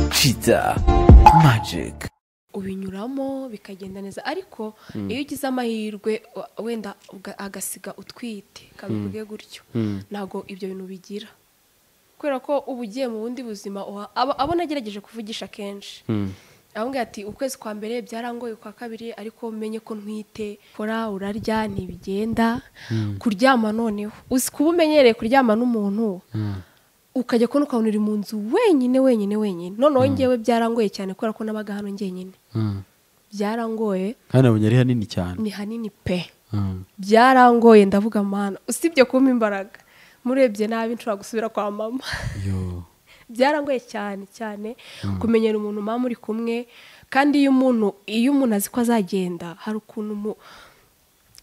kiza magike ubinyuramo bikagenda neza ariko iyo ugize amahirwe wa- wenda uga- agasiga utwite kabivuge gutyo ntabwo ibyo bintu bigira kubera ko uba ugiye mu bundi buzima uha- abo abo nagerageje kuvugisha kenshi avuga ati ukwezi kwa mbere byarangoye kwa kabiri ariko umenye ko ntwite kora urarya ntibigenda kuryama noneho uzi kuba umenyereye kuryama n'umuntu ukajya kubona ukabona uri mu nzu wenyine wenyine wenyine noneho ngewe byarangoye cyane kubera ko nabaga hano njyenyine byarangoye hano abonye ari hanini cyane ni hanini pe Mm. byarangoye ndavuga mana usibye kumpa imbaraga murebye nabi nshobora gusubira kwa mama Yo. byarangoye cyane cyane kumenyera umuntu mama muri kumwe kandi iyo umuntu iyo umuntu azi ko azagenda hari ukuntu mu-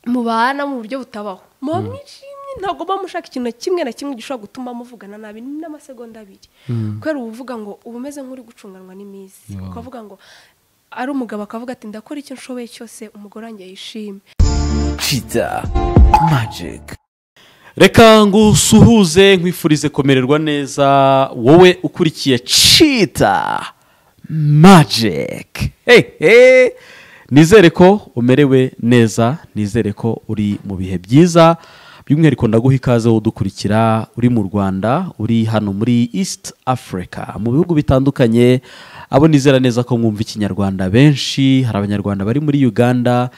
mubana mu buryo butabaho muba mwishimye ntabwo muba mushaka ikintu na kimwe na kimwe gishobora gutuma muvugana nabi n'amasegonda abiri kubera uba uvuga ngo uba umeze nk'uri gucunganwa n'iminsi ukavuga ngo ari umugabo akavuga ati ndakora icyo nshoboye cyose umugore wanjye yishime kiza magike reka ngusuhuze nkwifurize komererwa neza wowe ukurikiye cita magike hehe nizere ko umerewe neza nizere ko uri mu bihe byiza by'umwihariko ndaguha ikaze wowe udukurikira uri mu rwanda uri hano muri east africa mu bihugu bitandukanye abo nizera neza ko mwumva ikinyarwanda benshi hari abanyarwanda bari muri uganda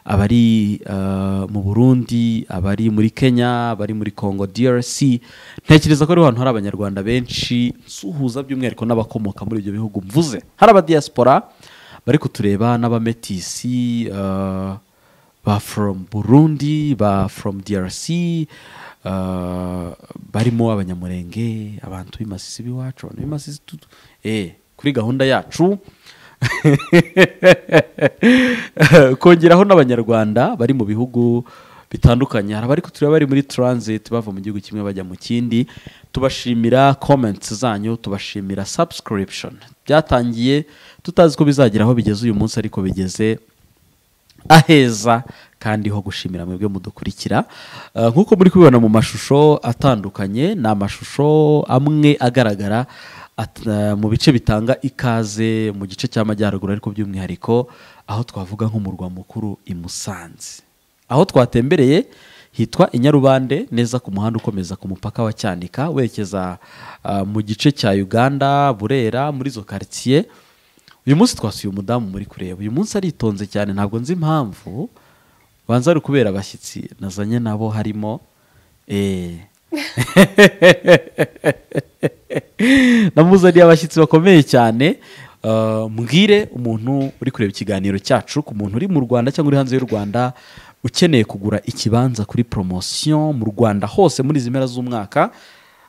abari eh, mu burundi abari muri kenya abari muri congo drc ntekereza ko ariho hantu hari abanyarwanda benshi suhuza by'umwihariko n'abakomoka muri ibyo bihugu mvuze hari abadiyasipora bari kutureba n'abametisi eh, ba from burundi ba from drc eh, barimo abanyamurenge abantu b'imasisi b'iwacu abantu b'imasisi tu- tu- eh, kuri gahunda yacu kongeraho n'abanyarwanda bari mu bihugu bitandukanye hari abari kutureba bari muri transit bava mu gihugu kimwe bajya mu kindi tubashimira comments zanyu tubashimira subscription byatangiye tutazi ko bizagera aho bigeze uyu munsi ariko bigeze aheza kandi ho gushimira mwebwe mudukurikira Eh, nk'uko muri kubibona mu mashusho atandukanye ni amashusho amwe agaragara at- eh, mu bice bitanga ikaze mu gice cy'amajyaruguru ariko by'umwihariko aho twavuga nk'umurwa mukuru i Musanze aho twatembereye hitwa i Nyarubande neza ku muhanda ukomeza ku mupaka wa Cyanika werekeza ah, mu gice cya Uganda Burera muri zo quartier uyu munsi twasuye umudamu muri kureba uyu munsi aritonze cyane ntabwo nzi impamvu banza ari ukubera abashyitsi nazanye nabo harimo eh. namuzaniye abashyitsi bakomeye cyane Uh, mbwire umuntu uri kureba ikiganiro cyacu ku muntu uri mu rwanda cyangwa uri hanze y'u rwanda ukeneye kugura ikibanza kuri poromosiyo mu rwanda hose muri izi mpera z'umwaka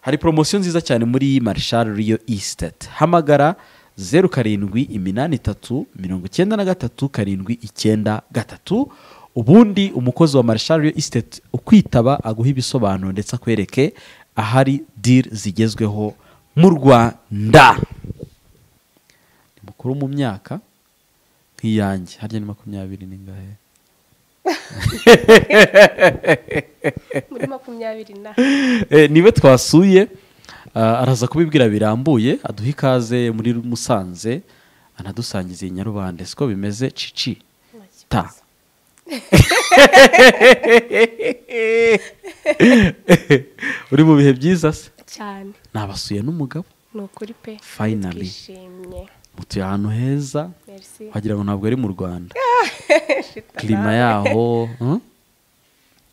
hari poromosiyo nziza cyane muri marishari riyo isiteti hamagara zeru karindwi iminani itatu mirongo icyenda na gatatu karindwi icyenda gatatu ubundi umukozi wa marishari riyo isiteti ukwitaba aguha ibisobanuro ndetse akwereke ahari diri zigezweho mu rwanda ni mukuru mu myaka nk'iyanjye harya ni makumyabiri n'ingahe muri makumyabiri na Eh, niwe twasuye ah, araza kubibwira birambuye aduha ikaze muri musanze anadusangiza iyi nyarubande siko bimeze cici ta uri mu bihe byiza se cyane nabasuye n'umugabo ni ukuri pe Finally. twishimye mutuye ahantu heza merci wagira ngo ntabwo ari mu rwanda klima yaho hmm?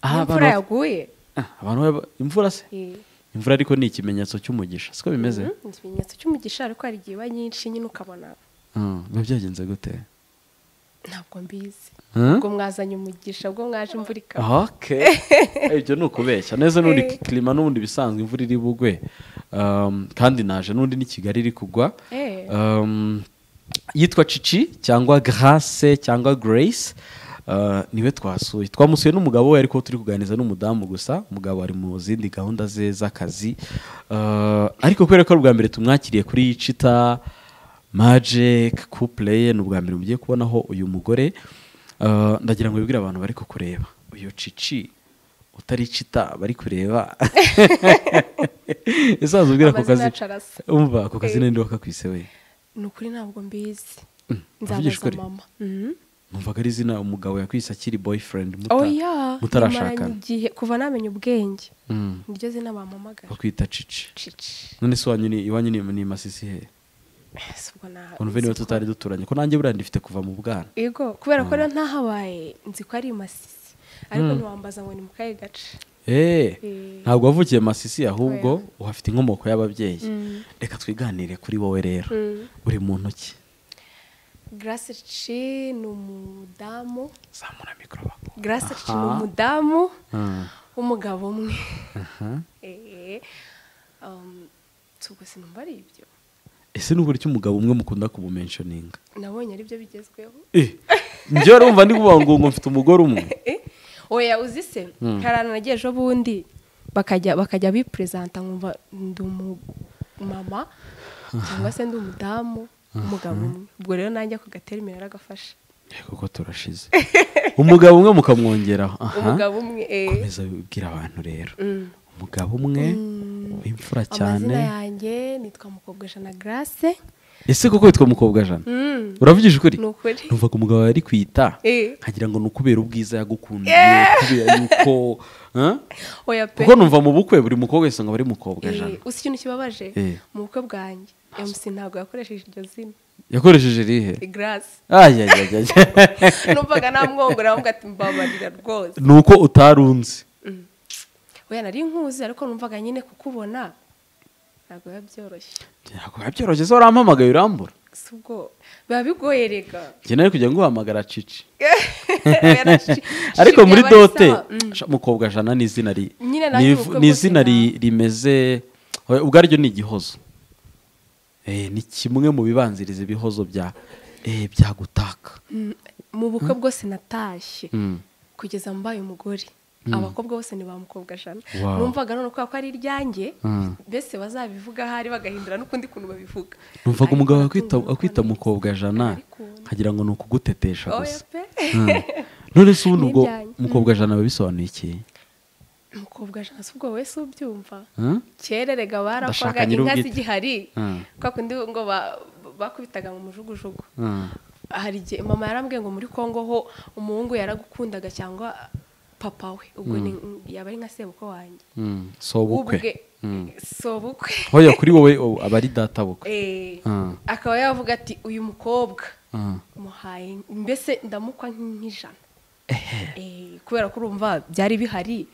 Ah, imvura abantu- yaguye ah, abantu baba- imvura se Eh. imvura ariko ni ikimenyetso cy'umugisha siko bimeze Mhm, ni ikimenyetso cy'umugisha ariko hari igihe iba nyinshi nyine ukabona Ah, biba byagenze gute ntabwo mbizi Hmm? ubwo mwazanye umugisha ubwo mwaje imvura ikaba okay Eh, ibyo ni ukubeshya neza n'ubundi Eh. klima n'ubundi bisanzwe imvura iri bugwe Um, kandi naje n'ubundi ni kigali iri kugwa Eh. Um, yitwa cici cyangwa grace cyangwa grace Uh, niwe twasuye twamusuye n'umugabo we ariko turi kuganiriza n'umudamu gusa umugabo ari mu zindi gahunda ze z'akazi Uh, ariko kubera ko ari ubwa mbere tumwakiriye kuri cita magic couple ni ubwa mbere mugiye kubonaho uyu mugore Uh, ndagira ngo wibwire abantu bari kukureba uyu cici utari cita bari kureba esaza ubwira ako Amazina kazi yacu arasa. umva ako kazi Eh. ninde wakakwise we ni ukuri ntabwo mbizi Mm, nzabaza abanyeshuri. mama Mhm. numvaga ari izina umugabo yakwise akiri boyfriend muta- oya mutarashakana nimaranye igihe kuva namenya ubwenge Mm, niryo zina bampamagara bakwita cici cici none se wanyu ni- iwanyu ni ni masisi hehe Si ubwo na- unuve niba nzi ko- tutari duturanye ko nanjye buriya ndifite kuva mu bwana yego kubera ko rero ntahabaye nzi ko ari masisi ariko ntiwambaza ngo ni mu kahe gace Eh, Eh. ntabwo wavukiye masisi ahubwo uhafite inkomoko y'ababyeyi Mm. reka twiganire kuri wowe rero uri mu ntoki garasi ci ni umudamu zamura mikoro garasi ci ni Aha. umudamu w'umugabo umwe Eh, um, si ubwo sinumva ari ibyo ese ni uburyo umugabo umwe mukunda kumumenshoninga nabonye ari byo bigezweho njye urumva ndi kuvuga ngo ngo mfite umugore umwe Eh, oya uzi se hari ahantu nagiye ejo bundi bakajya bakajya biperezanta nkumva ndi umumama cyangwa se ndi umudamu umugabo umwe ubwo rero nanjye ako gaterimera aragafasha Eh, kuko turashize umugabo umwe mukamwongeraho aha umugabo umwe eh. komeza ubwira abantu rero Mm. umugabo umwe w'imfura cyane amazina yanjye nitwa mukobwasha na grace ese kuko witwa mukobwa jana Mm. uravugisha ukuri ni ukuri numvaga umugabo yari kwita Eh. nkagira ngo ni ukubera ubwiza yagukundiye kubera yuko Huh? oya pe kuko numva mu bukwe buri mukobwa wese ngo ari mukobwa jana Eh, uzi ikintu kibabaje Eh. mu bukwe bwanjye mc ntabwo yakoresheje iryo zina yakoresheje rihe grace ayayayaya numvaga namwongora ahubwo ati mbabarira rwose ni uko utarunze oya nari nkuzi ariko numvaga nyine kukubona ntabwo biba byoroshye ntabwo biba byoroshye se warampamagaye urambura si ubwo biba bigoye rega njye nari kugira ngo uhamagara cici Oya, na shi- ariko shi muri byaba ari dote sawa. Mm. sha, mukobwa jana ni izina ri Nyine ni nanjye iv- ubukwe ni bwose izina ri- na- rimeze oya, ubwaryo ni igihozo Eh, ni kimwe mu bibanziriza ibihozo bya eh, bya gutaka Mm, mu bukwe bwose natashye Mm. kugeza mbaye umugore abakobwa bose ni ba mukobwa jana Wow. numvaga none kubera ko ari iryanjye Mm. mbese bazabivuga ahari bagahindura n'ukundi kuntu babivuga numvaga Ariko umugabo nakumva akwita- ko akwita ni- mukobwa jana Ariko- nkagira ngo ni ukugutetesha oya gusa pe none se ubundi Ni ubwo ibyanyu. mukobwa jana biba bisobanuye iki mukobwa jana si ubwo wowe si ubyumva Huh? kera erega Ndashaka barakwaga inka nyir'ubwite. z'igihari Mm. kwa kundi ngo ba- bakubitaga mu mujugujugu Mm. hari igihe mama yarambwiye ngo muri kongo ho umuhungu yaragukundaga cyangwa papa we ubwo ni- yaba ari nka sebukwe wanjye Mm, si ubukwe Mm. si ubukwe hoya kuri wowe ubu aba ari data bukwe Eh, Mm. akaba yavuga ati uyu mukobwa Mm. muhaye mbese ndamukwa nk'ijana Eh, kubera ko urumva byari bihari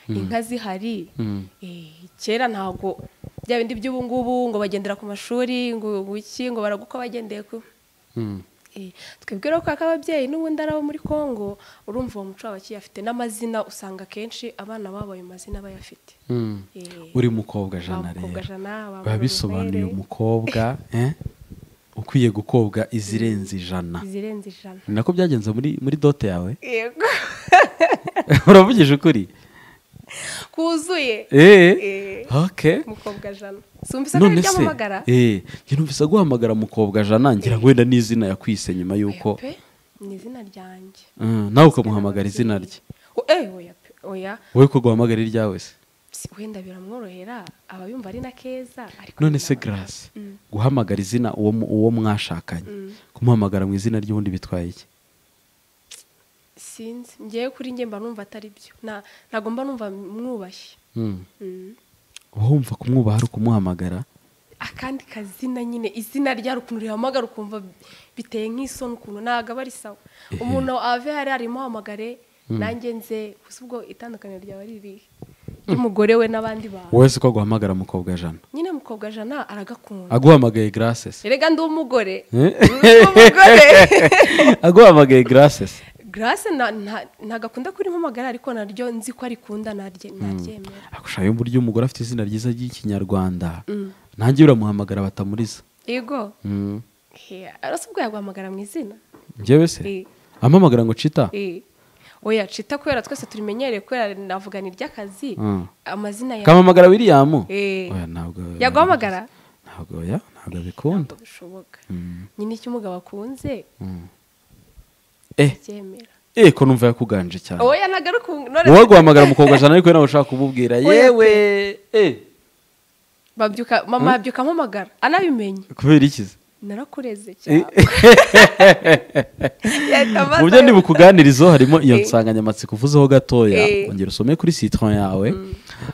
inka zihari Mm. Eh, kera ntabwo bya bindi by'ubu ngubu ngo bagendera ku mashuri ngo wiki ngo baragukwa bagendeye ku Mm. Eh, twibwira ko kaka ababyeyi n'ubundi ari abo muri congo urumva uwo muco wabo bakiyafite n'amazina usanga akenshi abana babo ayo mazina bayafite Mm. Eh, uri mukobwa ba jana mukobwa rero jana ba biba bisobanuye Murorunkwere, umukobwa eh, ukwiye gukobwa izirenze ijana izirenze ijana ni nako byagenze muri muri dote yawe yego uravugisha ukuri kuzuye Eh, okay mukobwa jana sumvise ko ari ryamamagara eh, njye numvise aguhamagara mukobwa jana ngira ngo wenda n'izina yakwise nyuma y'uko Oya pe, ni izina ryanjye Mm, nawe ukamuhamagara izina rye O- eh, oya pe, oya wowe ko guhamagara iryawe se Si- wenda biramworohera aba yumva ari na keza ariko none se birabagora. garasi guhamagara izina uwo mu- uwo mwashakanye kumuhamagara mu izina ry'ubundi bitwaye iki sinzi ngewe kuri nge mba numva atari byo Na- ntabwo mba numva mwubashye Mm. Mm. uba wumva kumwubaha ari ukumuhamagara akandi kazina nyine izina rya ukuntu rihamagara ukumva biteye nk'isoni ukuntu ntabwo aba ari sawa umuntu ave hari arimuhamagare nanjye nze gusa ubwo itandukaniro ryaba ari ririhe ry'umugore we n'abandi bantu wowe si ko aguhamagara mukobwa jana nyine mukobwa jana aragakunda aguhamagaye graces erega ndi umugore Eh? Ndi umugore aguhamagaye graces grace na- nta- ntabwo akunda kurimpamagara ariko naryo nzi ko arikunda narye- naryemera agushaka uburyo umugore afite izina ryiza ry'ikinyarwanda nanjye uramuhamagara batamuriza yego Mm. Eh, arose ubwo yaguhamagara mu izina njyewe se Eh. ampamagara ngo cita Eh, oya cita kubera twese turimenyereye kubera navuga ni ry'akazi Mm. amazina ya kamamagara william Eh. Oya, ntabwo yaguhamagara ntabwo oya, ntabwo abikunda ntabwo bishoboka nyine icyo umugabo akunze eh abyemera eh ko numva yakuganje cyane oya nagaruka ubu- none wowe guhamagara umukobwa jana ariko nawe ushaka kumubwira yewe eh babyuka mama yabyuka ampamagara anabimenye kubera iki se? narakureze cyane mu byo ndi bukuganirizo harimo iyo Eh. nsanganyamatsiko uvuzeho gatoya Eh. ongera usome kuri citron yawe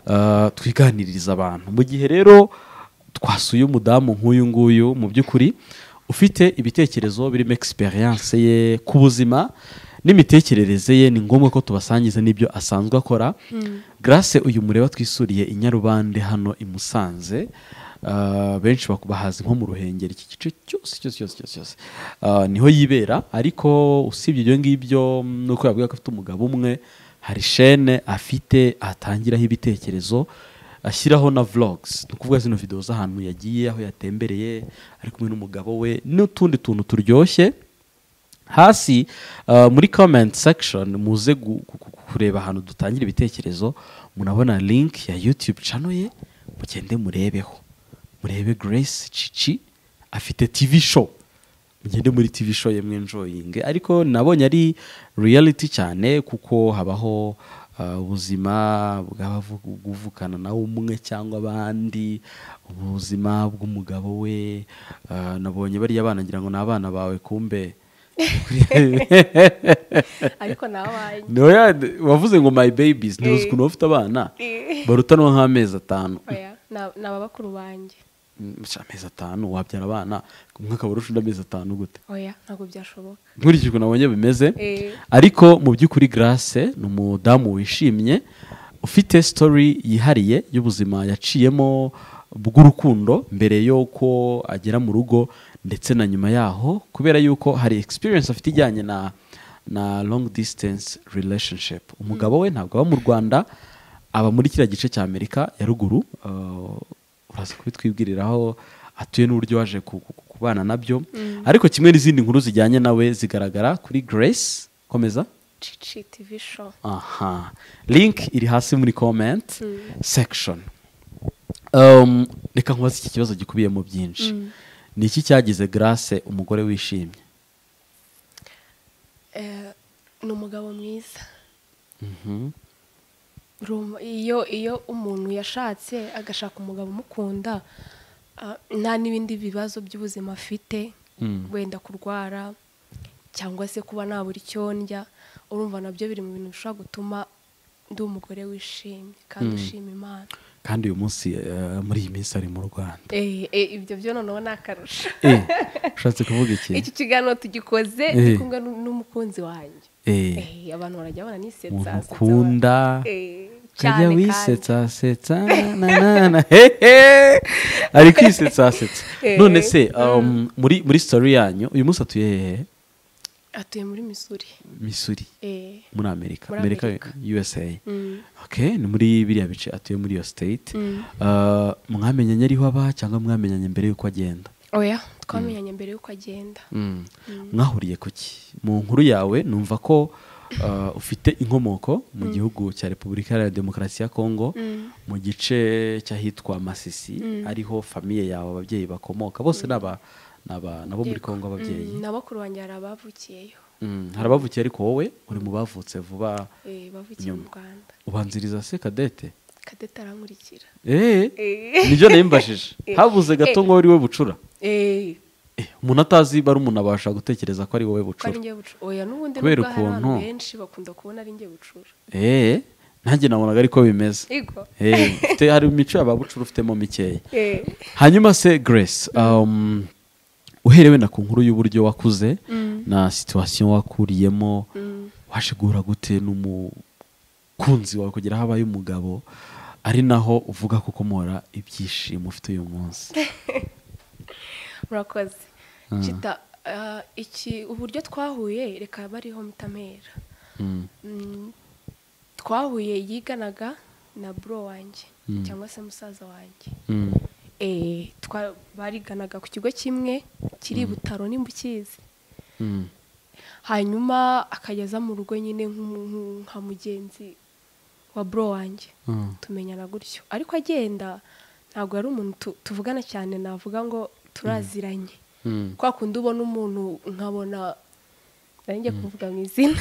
Ah, twiganiririza abantu mu gihe rero twasuye umudamu nk'uyu nguyu mu by'ukuri ufite ibitekerezo birimo experience ye ku buzima n'imitekerereze ye ni ngombwa ko tubasangiza n'ibyo asanzwe akora grace uyu mureba twisuriye i nyarubande hano i musanze Ah, benshi bak- bahazi nko mu ruhengeri iki gice cyose cyose cyose cyose cyose Ah, niho yibera ariko usibye ibyo ngibyo nuko yabwira ko afite umugabo umwe hari shene afite atangiraho ibitekerezo ashyiraho na vlogs ni ukuvuga zino videwo z'ahantu yagiye aho yatembereye ari kumwe n'umugabo we n'utundi tuntu turyoshye hasi uh, muri comment section muze gu- gu- gu- kureba ahantu dutangira ibitekerezo munabona link ya youtube channel ye mugende murebeho murebe grace cici afite tv show mugende muri tv show ye mwenjoyinge ariko nabonye ari reality cyane kuko habaho uh, ubuzima bw'abavukana nawe umwe cyangwa abandi ubuzima bw'umugabo we uh, nabonye bariya abana ngira ngo ni abana bawe kumbe ariko nawe wanjye niho ya- wavuze ngo my babies ntibuze ukuntu bafite abana barutanwa nk'amezi atanu oya ni ababakuru banjye Mm, sha, amezi atanu wabyara abana umwe akaba arusha undi amezi atanu gute oya ntabwo byashoboka nkurikije ukuntu nabonye bimeze Eh. ariko mu by'ukuri grace ni umudamu wishimye ufite story yihariye y'ubuzima yaciyemo bw'urukundo mbere y'uko agera mu rugo ndetse na nyuma yaho kubera y'uko hari experience afite ijyanye na na long distance relationship umugabo we ntabwo aba mu rwanda aba muri kiriya gice cya amerika ya ruguru uh, uraza kubitwibwiriraho atuye n'uburyo waje ku- ku- ku- kubana nabyo ariko kimwe n'izindi nkuru zijyanye nawe zigaragara kuri grace komeza cici tivi show aha link iri hasi muri comment section Um, reka nkubaze iki kibazo gikubiyemo byinshi ni iki cyagize grace umugore wishimye Eh, ni umugabo mwiza Rum- iyo iyo umuntu yashatse agashaka umugabo umukunda ah, nta n'ibindi bibazo by'ubuzima afite Mm. wenda kurwara cyangwa se kuba nabura icyo ndya urumva nabyo biri mu bintu bishobora gutuma ndi umugore wishimye kandi ushima imana kandi uyu munsi eh, muri iyi minsi ari mu rwanda Eh, eh, ibyo byo noneho ni akarusho Eh, ushatse kuvuga iki iki kiganiro tugikoze Eh. ndi kumwe nu- n'umukunzi wanjye Eh, Eh, abantu barajya babona nisetsa umuntu setsa, ukunda ba- eh, kajya cyane kandi. wisetsa setsa nanana hehe ari kwisetsa setsa Eh. none se um, muri muri story yanyu uyu munsi atuye hehe atuye muri missouri missouri Eh, muri amerika Muri amerika Amerika. usa mm. okay ni muri biriya bice atuye muri iyo state Uh, mwamenyanye ariho aba cyangwa mwamenyanye mbere y'uko agenda oya twamenyanye mbere y'uko agenda mwahuriye ku ki mu nkuru yawe numva ko uh, ufite inkomoko mu gihugu cya repubulika iharanira demokarasi ya kongo mu gice cy'ahitwa masisi ariho famiye yawe ababyeyi bakomoka bose ni aba- ni aba- ni abo muri kongo ababyeyi Mm, nabakuru banjye hari abavukiyeyo Mm, hari abavukiye ariko wowe uri mu bavutse vuba Eh, bavukiye mu Nyuma. rwanda ubanziriza se kadete kadete arankurikira Eh, Eh. nibyo narimbajije Eh. habuze gato ngo ari we bucura Eh, Eh, umuntu atazi barumuntu abasha gutekereza ko ari wowe ko ari bucura njye bucura oya n'ubundi Kubera nubwo hari abantu ukuntu- benshi bakunda kubona ari njye bucura Eh, nanjye nabonaga ariko bimeze Ego. Eh, ufite hari imico yababucura ufitemo mikeya Eh, hanyuma se grace um, uhereye wenda ku nkuru y'uburyo wakuze na situwasiyo wakuriyemo waje guhura gute n'umukunzi wawe kugira habaye umugabo ari naho uvuga ko ukomora ibyishimo ufite uyu munsi murakoze Chita, ah, iki uburyo twahuye reka bariho mitamera Mm, Mm, twahuye yiganaga na bro wanjye cyangwa se musaza wanjye mm, Eh, twa- bariganaga ku kigo kimwe kiri i butaro nimba ukizi mm, hanyuma akageza mu rugo nyine nk'umu- nk'u- nka mugenzi wa bro wanjye mm, tumenyana gutyo ariko agenda ntabwo yari umuntu tu- tuvugana cyane navuga ngo turaziranye mm. kwa kundi ubona umuntu nkabona nanjye kuvuga mu izina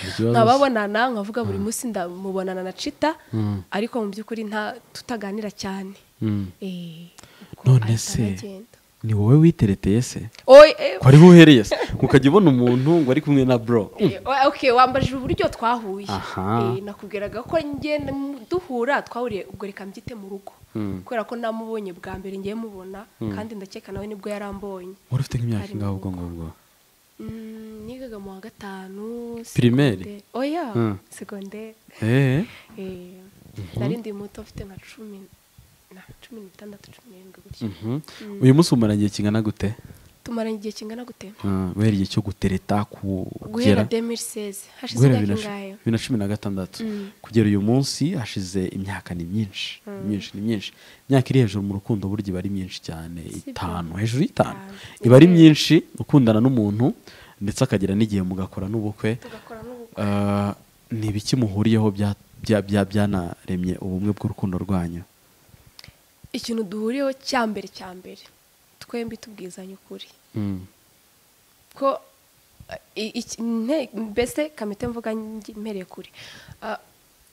Ikibazo nkababonana nkavuga buri munsi ndamubonana na cita Mm. ariko mu by'ukuri nta tutaganira cyane Mm. Eh, ubwo None ahita se anagenda. ni wowe witereteye se Oye, eh, ko ariho uhereye se ukajya ubona umuntu ngo ari kumwe na bro Mm. eh, oya, okay, wambajije uburyo twahuye Aha. Eh, nakubwiraga ko ngenda duhura twahuriye ubwo reka mbyite mu rugo kubera ko namubonye bwa mbere ngiye mubona kandi ndakeka nawe nibwo yarambonye wari ufite nk'imyaka Ari ingahe mu ubwo ngubwo Mm, nigaga mu wa gatanu Primaire? secondaire. oya Mm. segonderi eee nari ndi muto mfite nka cumi na cumi n'itandatu cumi n'irindwi gutyo uyu munsi umara igihe kingana gute tumaranye igihe kingana gute wera igihe cyo gutereta kugera guhera 2016 hashize guhera bibiri na cu- imyaka ingahe bibiri na cumi na gatandatu Mm. kugera uyu munsi hashize imyaka ni myinshi ni myinshi ni myinshi imyaka iri hejuru mu rukundo burya iba ari myinshi cyane byo. itanu hejuru y'itanu Itanu. iba ari myinshi ukundana n'umuntu ndetse akagera n'igihe mugakora n'ubukwe tugakora n'ubukwe Ah, ni ibiki muhuriyeho bya- bya- bya- byanaremye ubumwe bw'urukundo rwanyu ikintu duhuriyeho cya mbere cya mbere twembi tubwizanya ukuri Mm. ko eh, i- iki- nte- mbese kamite mvuga nge- mpereye kuri Ah,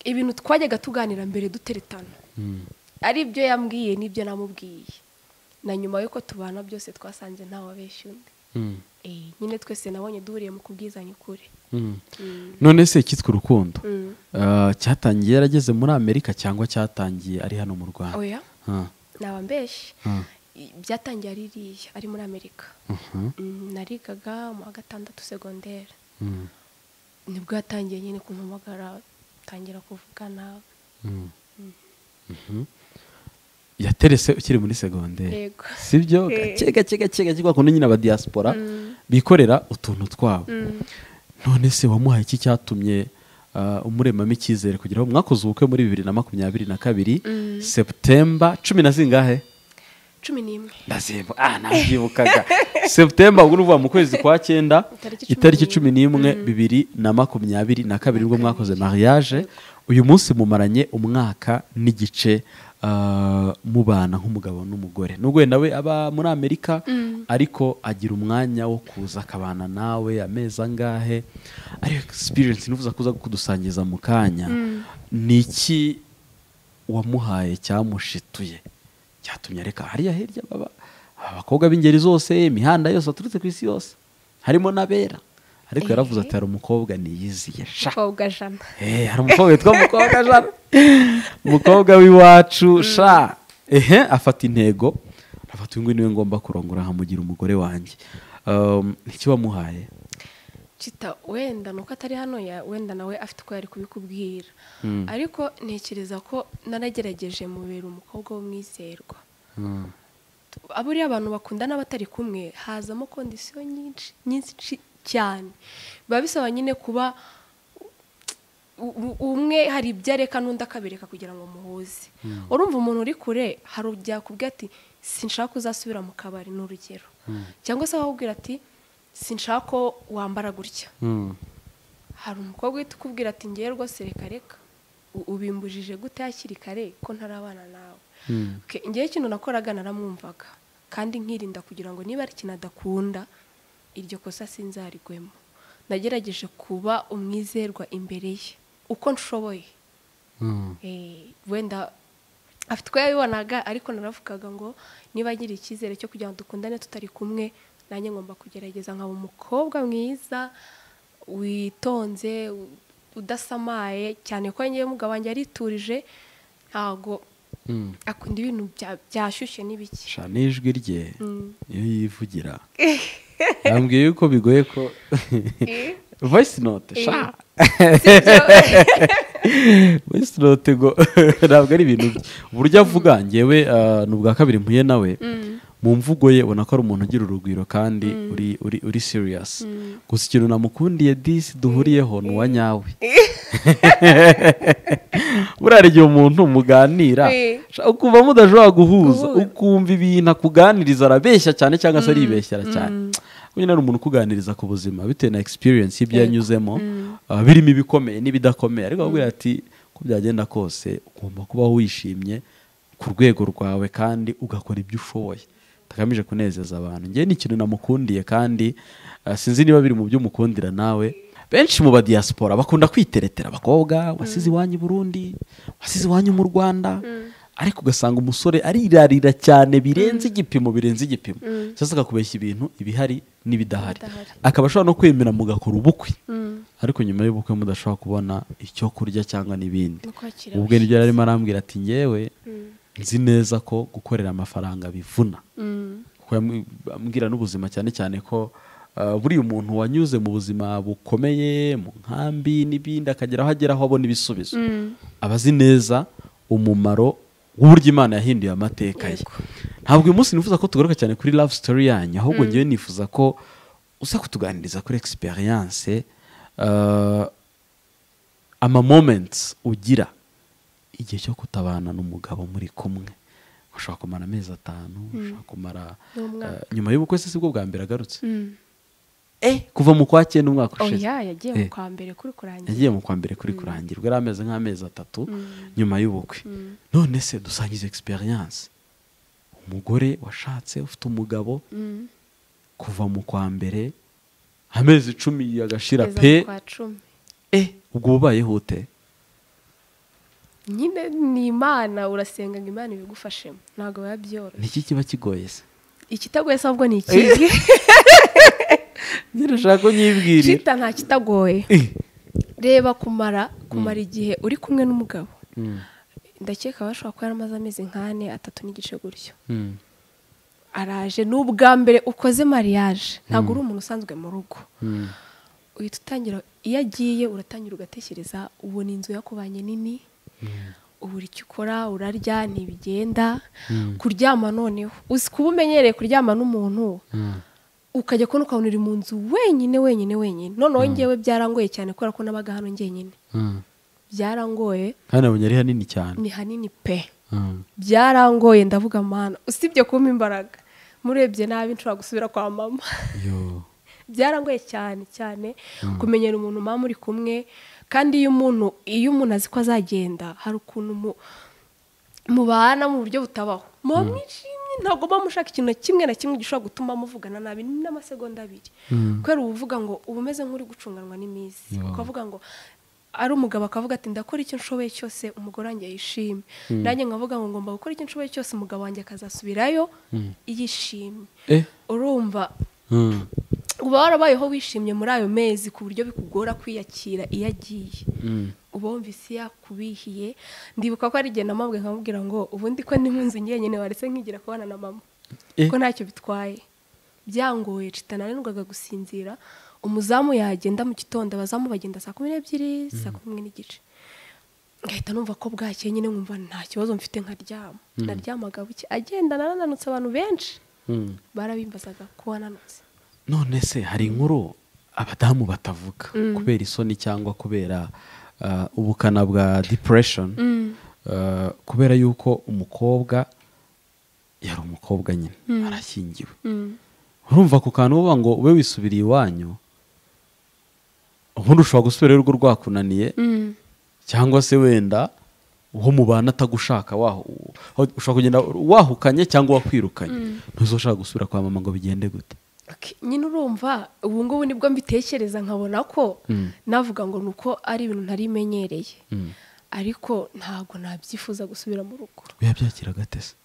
ibintu twajyaga tuganira mbere duteretana Mm. ari byo yambwiye n'ibyo namubwiye na nyuma y'uko tubana byose twasanze ntawabeshya undi Mm. Eh, nyine twese nabonye duhuriye mu kubwizanya ukuri Mm. Mm. none se cyitwa urukundo Mm. Ah, cyatangiye yarageze muri amerika cyangwa cyatangiye ari hano mu rwanda oya Ah, nabambeshye ah, byatangiye ari iriya ari muri amerika mhm, Mm, narigaga mu wa gatandatu segonderi mm, nibwo yatangiye nyine kumpamagara tangira kuvugana mm, mhm. yaterese ukiri muri segonderi yego sibyo Eh. gake gake gake gake kwa kundi nyine abadiyaspora Mm. bikorera utuntu twabo Mm. none se wamuhaye iki cyatumye ah, umuremamo icyizere kugira ngo mwakoze ubukwe muri bibiri na makumyabiri na kabiri Mm. seputemba cumi na zingahe cumi n'imwe ndazimba ah nabyibukaga seputemba ubwo ni ukuvuga mu kwezi kwa cyenda Itariki cumi itariki n'imwe. cumi n'imwe bibiri na makumyabiri na kabiri ubwo mwakoze mariage uyu munsi mumaranye umwaka n'igice ah, mubana nk'umugabo n'umugore nubwo wenda we aba muri amerika ariko agira umwanya wo kuza akabana nawe amezi angahe ari experience nifuza kuza kudusangiza mu kanya ni iki wamuhaye cyamushituye cyatumye areka hariya hirya baba abakobwa b'ingeri zose imihanda yose baturutse ku isi yose harimo n'abera ariko yaravuze ati hari umukobwa niyiziye sha umukobwa jana Eh, hari umukobwa witwa mukobwa jana umukobwa w'iwacu sha ehe afata intego afata uyu nguyu niwe ngomba kurongora nkamugira umugore wanjye Um, iki wamuhaye kita wenda nuko atari hano ya wenda nawe afite uko yari kubikubwira Mm. ariko ntekereza ko naragerageje mubera umukobwa w'umwizerwa Mm, aburiya abantu bakundana batari kumwe hazamo kondisiyo nyinshi nyinshi ci- cyane biba bisaba nyine kuba u- u- umwe hari ibyo areka n'undi akabereka kugira ngo muhuze urumva umuntu uri kure hari byakubwira ati sinshaka uzasubira mu kabari ni urugero cyangwa se wakubwira ati sinshaka ko wambara gutya mm, hari umukobwa uhita ukubwira ati ngewe rwose reka reka U- ubimbujije gute hakiri kare ko ntarabana nawe mm, Okay, ngewe ikintu nakoraga naramwumvaga kandi nkirinda kugira ngo niba ari ikintu adakunda iryo kosa sinzarigwemo nagerageje kuba umwizerwa imbere ye uko nshoboye mm, Eh, wenda afite uko yabibonaga ariko naravugaga ngo niba agira icyizere cyo kugira ngo dukundane tutari kumwe nanjye ngomba kugerageza nkaba umukobwa mwiza witonze u- udasamaye cyane ko ngewe umugabo wanjye yariturije ntago mm. akunda ibintu bya- byashyushye n'ibiki sha n'ijwi rye iyo yivugira yambwiye yuko bigoye ko voice note sha voice note ngo ntabwo ari ibintu bye uburyo avuga ngewe ah, ni ubwa kabiri mpuye nawe mu mvugo ye ubona ko ari umuntu ugira urugwiro kandi uri uri uri serious gusa ikintu namukundiye disi duhuriyeho ni uwa nyawe buriya hari igihe umuntu muganira Eh. sha, ukumva mudashobora guhuza Guhura. ukumva ibintu akuganiriza arabeshya cyane cyangwa se aribeshyera cyane Kuko nyine ari umuntu ukuganiriza ku buzima bitewe na experience y'ibyo yanyuzemo ah, birimo ibikomeye n'ibidakomeye ariko akubwira ati uko byagenda kose ugomba kubaho wishimye ku rwego rwawe kandi ugakora ibyo ushoboye utagamije kunezeza abantu ngewe ni ikintu namukundiye kandi ah, sinzi niba biri mu byo umukundira nawe benshi mu badiyasipora bakunda kwiteretera abakobwa wasize iwanyu i burundi wasize iwanyu mu rwanda ariko ugasanga umusore arirarira cyane birenze igipimo birenze igipimo cyangwa akakubeshya ibintu ibihari n'ibidahari Ibidahari. akaba ashobora no kwemera mugakora ubukwe ariko nyuma y'ubukwe mudashobora kubona icyo kurya cyangwa n'ibindi No kwakira ubwo nibyo yari arimo arambwira ati ngewe nzi neza ko gukorera amafaranga bivuna kuko yamu- ambwira n'ubuzima cyane cyane ko ah, buriya umuntu wanyuze mu buzima bukomeye mu nkambi n'ibindi akagera aho agera aho abona ibisubizo aba azi neza umumaro w'uburyo imana yahinduye amateka ye Yego. ntabwo uyu munsi nifuza ko tugaruka cyane kuri love story yanyu ahubwo ngewe nifuza ko uza kutuganiriza kuri experience ah, ama moments ugira igihe cyo kutabana n'umugabo muri kumwe ushobora kumara amezi atanu ushobora kumara N'umwaka. eh, nyuma y'ubukwe se sibwo bwa mbere agarutse Mm. eh kuva mu kwa cyenda umwaka ushize oya yagiye Eh. mu kwa mbere kuri kurangira yagiye mu kwa mbere kuri kurangirwa yari ameze nk'amezi atatu nyuma y'ubukwe none se dusangiza experience umugore washatse ufite umugabo Mm. kuva mu kwa mbere amezi icumi agashira kugeza pe mu kwa cumi eh ubwo ubayeho ute nyine ni imana urasenga ngo imana ibigufashemo ntabwo biba byoroshye niki kiba kigoye se ikitagoye se ahubwo ni ikihe nyine ushaka kunyibwirira cita nta kitagoye Eh, reba kumara kumara igihe uri kumwe n'umugabo ndakeka bashobora kuba yaramaze amezi nk'ane atatu n'igice gutyo mm. araje ni ubwa mbere ukoze mariage ntabwo uri umuntu usanzwe mu rugo Mm. uhita utangira iyo agiye uratangira ugatekereza ubona inzu yakubanye nini ubura icyo ukora urarya ntibigenda kuryama noneho uzi kuba umenyereye kuryama n'umuntu ukajya kubona ukabona uri mu nzu wenyine wenyine wenyine noneho ngewe byarangoye cyane kubera ko nabaga hano njyenyine Mm. byarangoye kandi nabonye ari hanini cyane ni hanini pe Mm. byarangoye ndavuga mana usibye kumpa imbaraga murebye nabi nshobora gusubira kwa mama yo byarangoye cyane cyane kumenyera umuntu mama uri kumwe kandi iyo umuntu iyo umuntu azi ko azagenda hari ukuntu mu- mubana mu buryo butabaho muba mwishimye ntabwo muba mushaka ikintu na kimwe na kimwe gishobora gutuma muvugana nabi n'amasegonda abiri kubera uba uvuga ngo uba umeze nk'uri gucunganwa n'iminsi Wow. ukavuga ngo ari umugabo akavuga ati ndakora icyo nshoboye cyose umugore wanjye yishimye nanjye nkavuga ngo ngomba gukora icyo nshoboye cyose umugabo wanjye akazasubirayo yishimye eh urumva Mm. uba warabayeho wishimye muri ayo mezi ku buryo bikugora kwiyakira iyo agiye Mm. uba wumva isi yakubihiye ndibuka ko ari igihe namabwe nkamubwira ngo ubundi ko ndi mu nzu njyenyine waretse nkigira kubana na mama Eh. ko ntacyo bitwaye byangoye cita nananirwaga gusinzira umuzamu yagenda mu gitondo abazamu bagenda saa kumi n'ebyiri saa kumi n'imwe n'igice ngahita numva ko bwakeye nyine nkumva nta kibazo mfite nkaryama naryamaga buke agenda nanananutse abantu benshi Mm. barabimbazaga ko wananutse none se hari inkuru abadamu batavuga kubera isoni cyangwa kubera ah, ubukana bwa depression Ah, kubera yuko umukobwa yari umukobwa nyine arashyingiwe urumva ku kantu uba ngo ube wisubiriye iwanyu ubundi ushobora gusubirayo urugo rwakunaniye cyangwa se wenda uwo mubana atagushaka waho aho- ushobora kugenda wahukanye cyangwa wakwirukanye ntuzoshaka gusubira kwa mama ngo bigende gute Ok, nyine urumva ubu ngubu nibwo mbitekereza nkabona ko navuga ngo ni uko ari ibintu ntari imenyereye ariko ntabwo nabyifuza gusubira mu rugo biba byakira gatese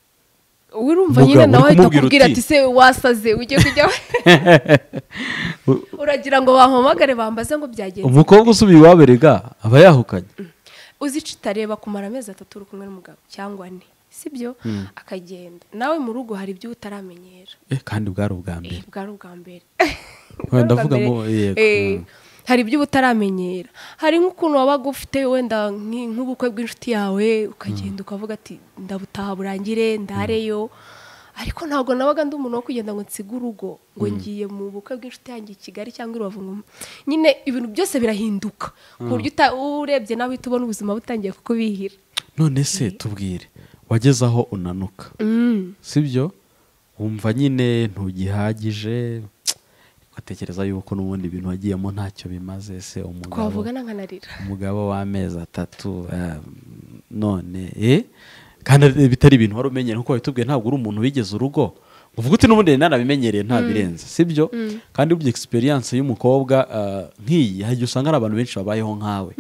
urumva Mugabo, nyine uri nawe ahita kumubwira akubwira uti- ati se wasaze ujye kujya uragira ngo bampamagare bambaze ngo byagenze umukobwa usubiye iwaberega aba yahukanye uzica utareba kumara amezi atatu uri kumwe n'umugabo cyangwa ane sibyo akagenda nawe mu rugo hari ibyo utaramenyera Eh, kandi bwari ubwa mbere Eh, bwari ubwa mbere Wenda ndavuga Bwari ngo ubwa mbere. yego Eh, mm. hari ibyo uba utaramenyera hari nk'ukuntu wabaga ufite wenda nk- nk'ubukwe bw'inshuti yawe ukagenda ukavuga ati ndabutaha burangire ndareyo ariko ntabwo nabaga ndi umuntu wo kugenda ngo nsige urugo ngo ngiye mu bukwe bw'inshuti yanjye i kigali cyangwa i rubavu ngo- nyine ibintu byose birahinduka ku buryo uta- urebye nawe uhita ubona ubuzima butangiye kukubihira none se tubwire wageze aho unanuka sibyo wumva nyine ntugihagije ugatekereza yuko n'ubundi ibintu wagiyemo ntacyo bimaze se umugabo twavuga n'ankanarira umugabo w'amezi atatu ah, none eh? kandi ari- bitari ibintu wari umenyera nkuko wabitubwiye ntabwo uri umuntu wigeze urugo uvuga uti n'ubundi nari nanabimenyereye nta birenze sibyo kandi burya experience y'umukobwa ah, nk'iyi hari igihe usanga hari abantu benshi babayeho nkawe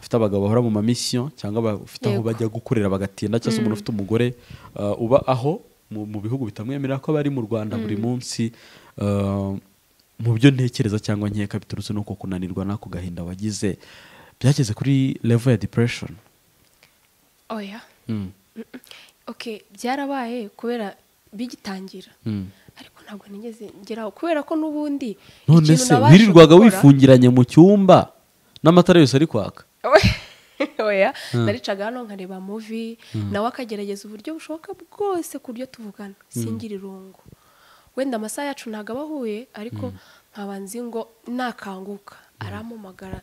bafite abagabo bahora mu mamisiyo cyangwa bafite aho Yego. bajya gukorera bagatinda cyangwa se umuntu ufite umugore ah, uba aho mu, mu bihugu bitamwemerera ko aba ari mu rwanda buri munsi ah, mu byo ntekereza cyangwa nkeka biturutse n'uko kunanirwa n'ako gahinda wagize byageze kuri level ya depression oya Mm, oke byarabaye kubera bigitangira mm. ariko ntabwo nigeze ngeraho kubera ko n'ubundi none ikintu se nabasha wirirwaga gukora- wifungiranye mu cyumba n'amatara yose ari kwaka oya naricaga hano nkareba muvi nawe akagerageza uburyo bushoboka bwose ku buryo tuvugana singira irungu wenda amasaha yacu ntabwo aba ahuye ariko nkaba nzi ngo nakanguka arampamagara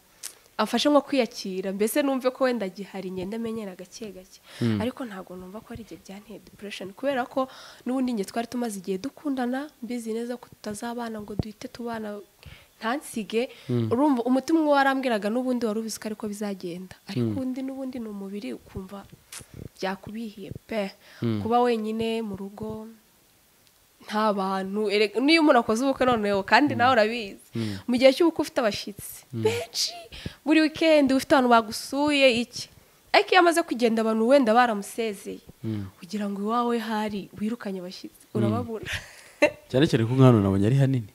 amfashe nko kwiyakira mbese numve ko wenda gihari ngenda menyera gake gake ariko ntabwo numva ko ari igihe byanteye depression kubera ko n'ubundi njye twari tumaze igihe dukundana mbizi neza ko tutazabana ngo duhite tubana ntansige urumva umutima umwe warambwiraga n'ubundi wari ubizi ko ariko bizagenda ariko undi n'ubundi ni umubiri ukumva byakubihiye pe kuba wenyine mu rugo nta bantu erega niyo umuntu akoze ubukwe noneho kandi nawe urabizi mu gihe cy'ubukwe ufite abashyitsi benshi buri wikendi ufite abantu bagusuye iki ariko iyo amaze kugenda abantu wenda baramusezeye kugira ngo iwawe hari wirukanye abashyitsi urababura cyane cyane ko nk'ahantu nabonye ari hanini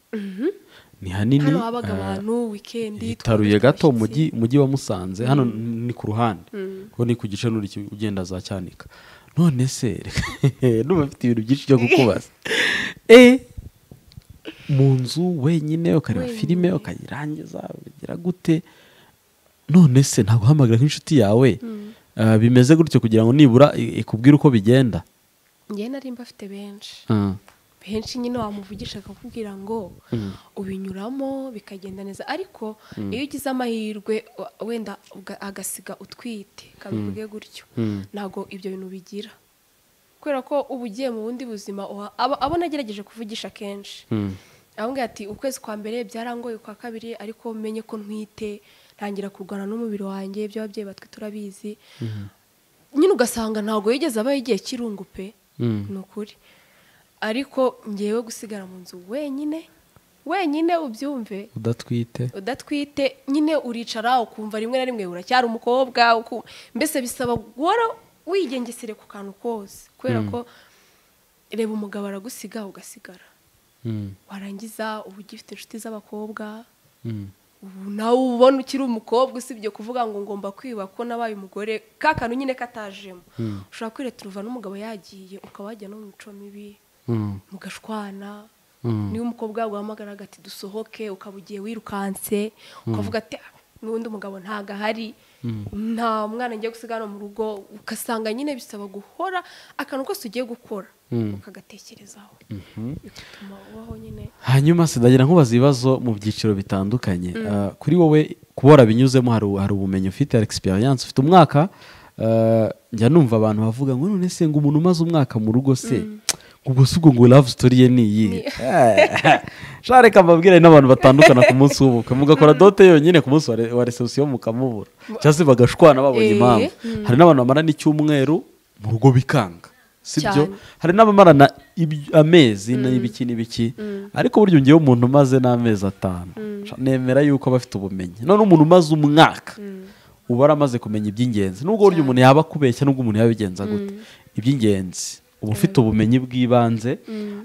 ni hanini hano habaga ah, abantu wikendi hitaruye gato twafite umujyi umujyi wa musanze hano ni ku ruhande kuko ni ku gice n'uri ugenda za cyanika none se n'ubu afite ibintu byinshi byo kukubaza e mu nzu wenyine ukareba Wenyine. filime ukayirangiza bigira gute none se ntabwo uhamagara nk'inshuti yawe Ah, bimeze gutyo kugira ngo nibura i- ikubwire uko bigenda njye nari mbafite benshi Ah. benshi nyine wamuvugisha akakubwira ngo ubinyuramo bikagenda neza ariko iyo ugize amahirwe wa- wenda uga- agasiga utwite kabivuge gutyo ntabwo ibyo bintu bigira kubera ko uba ugiye mu bundi buzima uha- abo abo nagerageje kuvugisha kenshi Mm. arambwira ati ukwezi kwa mbere byarangoye kwa kabiri ariko menye ko ntwite ntangira kurwana n'umubiri wanjye iby'ababyeyi batwe turabizi nyine ugasanga ntabwo yigeze aba igihe cy'irungu pe Mm. ni ukuri ariko ngewe gusigara mu nzu wenyine wenyine ubyumve udatwite udatwite nyine uricara ukumva rimwe na rimwe uracyari umukobwa uku- mbese bisaba guhora wigengesere ku kantu kose kubera ko reba umugabo aragusiga ugasigara Mm. warangiza uba ugifite inshuti z'abakobwa Mm. ubu nawe ubona ukiri umukobwa usibye kuvuga ngo ngomba kwiba ko nabaye umugore ka kantu nyine katajemo ushobora kwireturuva n'umugabo yagiye ukaba wajya no mu mico mibi Mm. mugashwana Mm. niba umukobwa yaguhamagaraga ati dusohoke ukaba ugiye wirukanse ukavuga ati "Ah, n'undi mugabo ntago ahari nta mwana ngiye gusiga hano mu rugo ugasanga nyine bisaba guhora akantu kose ugiye gukora ukagatekerezaho bigatuma ubaho nyine hanyuma sinagira nkubaza ibibazo mu byiciro bitandukanye Ah, kuri wowe kubora binyuzemo hari, hari ubumenyi ufite hari experience ufite umwaka ah, njya numva abantu bavuga ngo none se ngo umuntu umaze umwaka mu rugo se ubwo si ubwo ngo love story ye ni iyihe shareka mbabwira n'abantu batandukana ku munsi w'ubukwe mugakora dote yonyine ku munsi wa re- wa reception mukamubura cyangwa se bagashwana babonye Eh, impamvu hari n'abantu bamara n'icyumweru mu rugo bikanga sibyo Cyane. hari n'abamarana iby- amezi n'ibiki n'ibiki ariko burya ngewe umuntu umaze n'amezi atanu Sha- nemera yuko aba afite ubumenyi none umuntu umaze umwaka uba aramaze kumenya iby'ingenzi nubwo burya umuntu yaba akubeshya nubwo umuntu yaba abigenza gute iby'ingenzi uba ufite ubumenyi bw'ibanze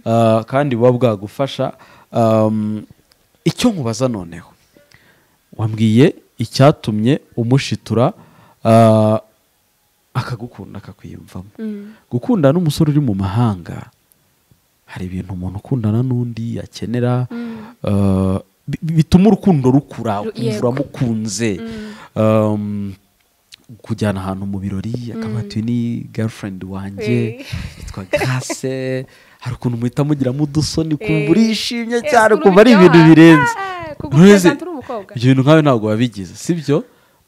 ah, kandi buba bwagufasha Um, icyo nkubaza noneho wambwiye icyatumye umushitura ah, akagukunda akakwiyumvamo gukundana n'umusore uri mu mahanga hari ibintu umuntu ukundana n'undi akenera eh, bi- bi- bituma urukundo rukura Ru- ukumva yego. uramukunze Um, kujyana ahantu mu birori akaba ati "Uyu ni girlfriend wanjye Eh. yitwa gase hari ukumva muhita mugiramo udusoni kumva Eh. urishimye Eh, cyane ukumva kumva ari uryoha. ibintu birenze Ah, kuko None se, ugasanga uri umukobwa. ibyo bintu nkawe ntabwo wabigize sibyo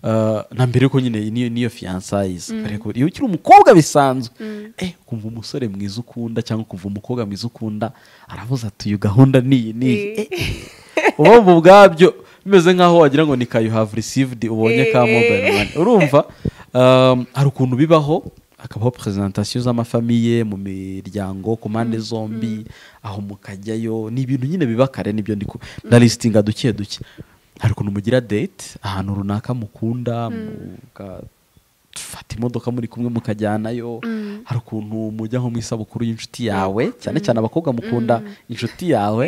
Ah, na mbere ko nyine niyo niyo fiyansayizi ariko iyo ukiri umukobwa bisanzwe eh kumva umusore mwiza ukunda cyangwa kumva umukobwa mwiza ukunda aravuze ati uyu gahunda ni iyi n'iyi Eh. uba wumva ubwabyo bimeze nk'aho wagira ngo ni kayu have received ubonye ka Eh, eh. mobile money urumva Um, hari ukuntu bibaho hakabaho presentation z'amafamiye mu miryango ku mpande zombi aho mukajyayo ni ibintu nyine biba kare nibyo ndi ku- ndalistinga duke duke hari ukuntu mugira date ahantu runaka mukunda mugafata imodoka muri kumwe mukajyanayo hari ukuntu mujya nko mu isabukuru y'inshuti yawe cyane cyane abakobwa mukunda inshuti yawe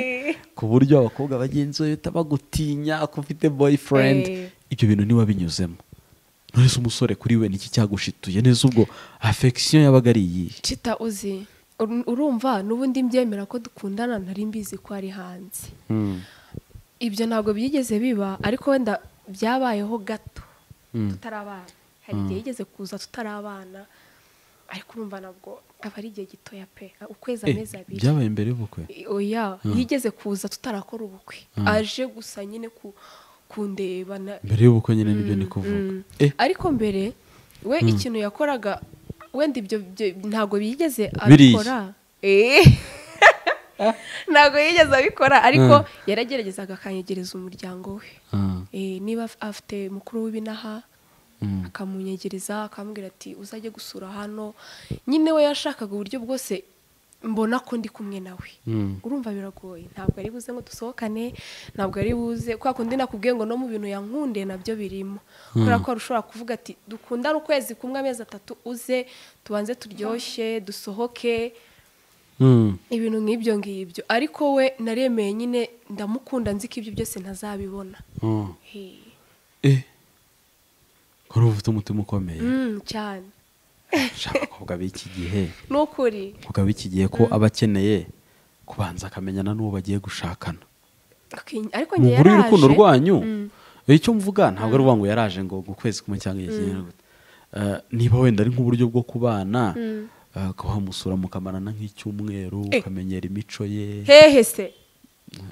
ku buryo abakobwa bagenzi bawe bahita bagutinya ko ufite boyfriend Eh. ibyo bintu niba binyuzemo nonese umusore kuri we niki cyagushituye neza ubwo affection yabaga ari iyihe cita uzi ur- urumva n'ubundi mbyemera ko dukundana nari mbizi ko ari hanze ibyo ntabwo byigeze biba ariko wenda byabayeho gato tutarabana hari igihe yigeze kuza tutarabana ariko urumva ntabwo aba ari igihe gitoya pe ukwezi Eh, amezi abiri byabaye mbere y'ubukwe oya yigeze kuza tutarakora ubukwe aje gusa nyine ku- kundeba na- mbere y'ubukwe nyine nibyo ni kuvuga Mm. eh ariko mbere we ikintu yakoraga wenda ibyo byo- ntabwo yigeze Biriya. abikora Eh. ntabwo yigeze abikora Mm. ariko yarageragezaga akanyegereza umuryango we ah, Eh, niba af- afite mukuru w'ibinaha mm, akamunyegereza akamubwira ati uzajye gusura hano nyine we yashakaga uburyo bwose mbona ko ndi kumwe nawe mm. urumva biragoye ntabwo ari buze ngo dusohokane ntabwo ari buze kwa kundi nakubwiye ngo no mu bintu yankundiye nabyo birimo kubera ko ushobora kuvuga ati dukundane ukwezi kumwe amezi atatu uze tubanze turyoshye dusohoke Mm. ibintu nk'ibyo ngibyo ariko we naremeye nyine ndamukunda nzi ko ibyo byose ntazabibona Ah. He. eh ko ari ufite umutima ukomeye Mm, cyane shaka abakobwa b'iki gihe ni ukuri abakobwa b'iki gihe ko aba akeneye kubanza akamenyana n'uwo bagiye gushakana Aki- ariko mu njye nkuru yaraje y'urukundo rwanyu Mm. icyo mvuga ntabwo ari uvuga ngo yaraje ngo ngo ukwezi kumwe cyangwa igihe kinini gute. Eh, niba wenda ari nk'uburyo bwo kubana Mm. eh, ukaba wamusura mukamarana nk'icyumweru Eh. ukamenyera imico ye hehe se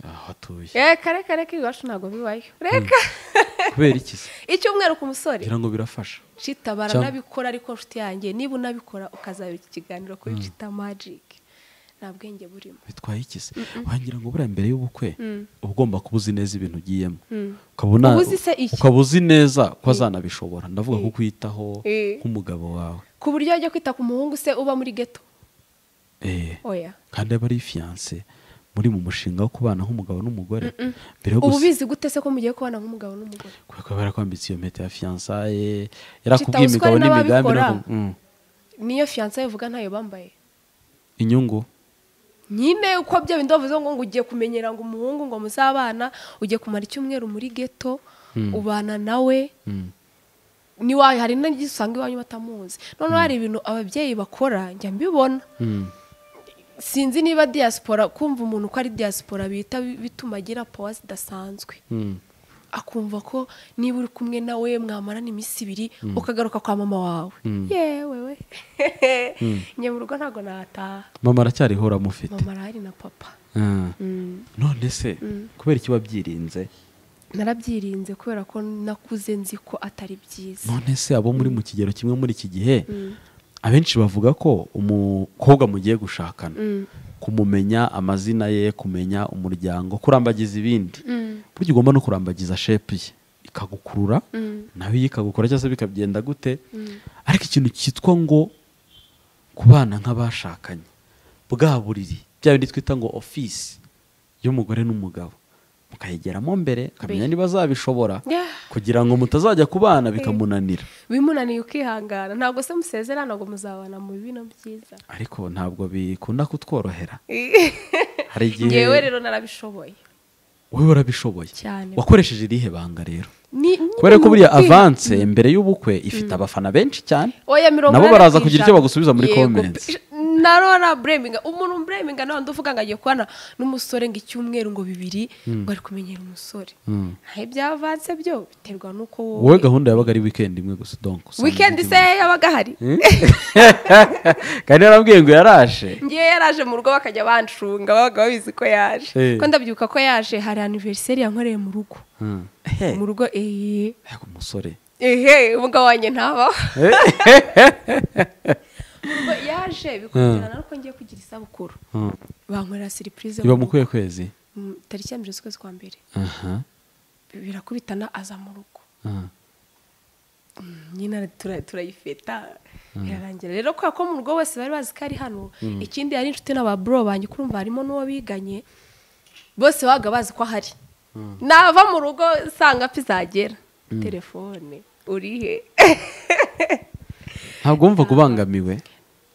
aho atuye Eh, kare kare k'iwacu ntabwo bibayo reka kubera iki se icyumweru ku musore ngira ngo birafasha cita baranabikora ariko nshuti yanjye niba unabikora ukazabira iki kiganiro kuri cita magic nta bwenge burimo bitwaye iki se wagira ngo buriya mbere y'ubukwe Mm. uba ugomba kuba uzi neza ibintu ugiyemo Mm. ukaba una- Uba uzi se iki? ukaba uzi neza ko azanabishobora ndavuga ko kwitaho Eh. nk'umugabo wawe ku buryo wajya kwita ku muhungu se uba muri geto Eh. oya kandi aba ari fiyanse muri mu mushinga wo kubana nk'umugabo n'umugore mbere yo ubu gusa bizi gute se ko mugiye kubana nk'umugabo n'umugore kubera ko barakwambitse iyo mpeta ya fiyansaye yarakubwiye imigabo Kitawuswa hari n'imigambi n'ababikora. nako- Mm. niyo fiyanse bivuga ntayo bambaye inyungu nyine uko byo bindi bavuze ngo ngo ugiye kumenyera ngo umuhungu ngo muzabana ugiye kumara icyumweru muri geto ubana nawe Mm. niwawe hari n'igihe usanga iwanyu batamuzi noneho hari ibintu ababyeyi bakora njya mbibona Mm. sinzi niba diaspora kumva umuntu ko ari diaspora bita bituma agira pawa zidasanzwe Mm. akumva ko niba uri kumwe nawe mwamarana iminsi ibiri ukagaruka kwa mama wawe yewe we njye mu rugo ntabwo nataha mama aracyariho uramufite mama arahari na papa Ah. Mm. none se kubera iki wabyirinze narabyirinze kubera ko nakuze nzi ko atari byiza none se abo muri mu kigero kimwe muri iki gihe abenshi bavuga ko umukobwa mugiye gushakana kumumenya amazina ye kumenya umuryango kurambagiza ibindi burya ugomba no kurambagiza shepu ye ikagukurura nawe iyo ikagukora cyangwa se bikagenda gute ariko ikintu cyitwa ngo kubana nk'abashakanye bwa buriri bya bindi twita ngo ofisi y'umugore n'umugabo mukayigeramo mbere ukamenya niba azabishobora Yeah. kugira ngo mutazajya kubana bikamunanira bimunaniye ukihangana ntabwo se musezerana ntabwo muzabana mu bino byiza ariko ntabwo bikunda kutworohera hari igihe ngewe rero narabishoboye wowe warabishoboye Cyane. wakoresheje irihe banga rero Ni- ni- kubera ko buriya ni- avanse mbere y'ubukwe ifite abafana benshi cyane oya mirongo nabo inani baraza ku kugira ijana. icyo bagusubiza muri Yego, comments. pe- narora bureminga umuntu bureminga nawe ndavuga ngo agiye kubana n'umusore ngo icyumweru ngo bibiri ngo ari kumenyera umusore Mm. ntaho ibyavanse byo biterwa n'uko wowe gahunda yabaga ari weekend imwe gusa donc usanga wikendi se indi- yabaga ahari kandi yarambwiye ngo yaraje ngewe yaraje mu rugo bakajya banshunga babaga babizi ko yaje Eh. ko ndabyuka ko yaje hari aniveriseri yankoreye mu rugo Hmm. mu rugo eee Ariko umusore ehe umugabo wanjye ntabaho Ubwo yaje bikurikirana ariko ngiye kugira isabukuru Hmm. bankorera siripurize iba mu kuhe kwezi mu tariki ya mbere z'ukwezi kwa mbere aha birakubitana aza mu rugo Ah. nyine tura- turayifeta birarangira rero kubera ko mu rugo bose bari bazi ko ari hano ikindi yari inshuti n'ababuro banjye kurumva harimo n'uwo biganye bose babaga bazi ko ahari nava mu rugo nsanga pizagera telefone urihe ntabwo wumvaga ubangamiwe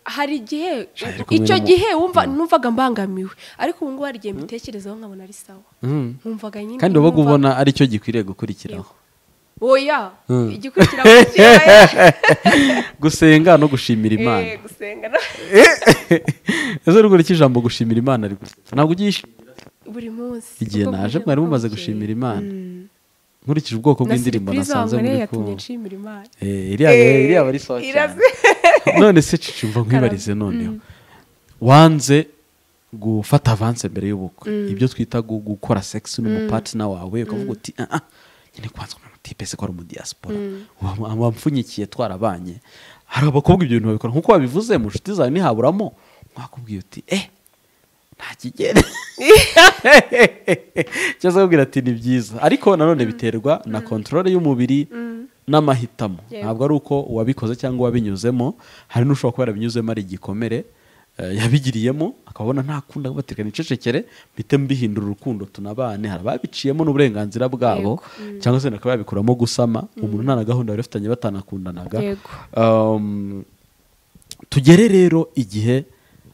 hari igihe Shari kumwe icyo n'umu- gihe wumva numvaga mbangamiwe ariko ubu ngubu hari igihe mbitekerezaho nkabona ari sawa Mm. nkumvaga nyine kandi wabaga numva- ubona ari cyo gikwiriye gukurikiraho oya Mm. igikurikira mu kirere. gusenga no gushimira imana Eh, gusenga no- ese ruguru ijambo gushimira imana ari gute? ntabwo ugiye ishimira buri munsi igihe Ubwo naje buryo mwari mumaze bukeye. gushimira imana Mm. nkurikije ubwoko na bw'indirimbo surprise nasanze wankoreye muri yatumye kumva nshimira imana Eh, iriya Eh, iriya aba ari sawa cyane irazi- none se cici mva nkwibarize noneho wanze gufata avanse mbere y'ubukwe ibyo twita gu- gukora sex n'umupatina wawe ukavuga uti "Ah, ah, nyine kwanza umuntu tipe se ko ari umudiyasipora Wa- wampfunyikiye twarabanye hari abakobwa ibyo bintu babikora nk'uko wabivuze mu nshuti zawe ntihaburamo mwakubwiye uti eh nta kigere cyangwa se kubwira ati ni byiza ariko nanone biterwa na kontorore y'umubiri n'amahitamo Yego. ntabwo ari uko wabikoze cyangwa wabinyuzemo hari n'ushobora kuba yarabinyuzemo ari igikomere eh, yabigiriyemo akabona nta kundi batirika nicecekere mpite mbihindura urukundo tunabane hari ababiciyemo n'uburenganzira bwabo Yego. cyangwa se bakaba babikuramo gusama umuntu nta na gahunda bari bafitanye batanakundanaga Yego. Um, tugere rero igihe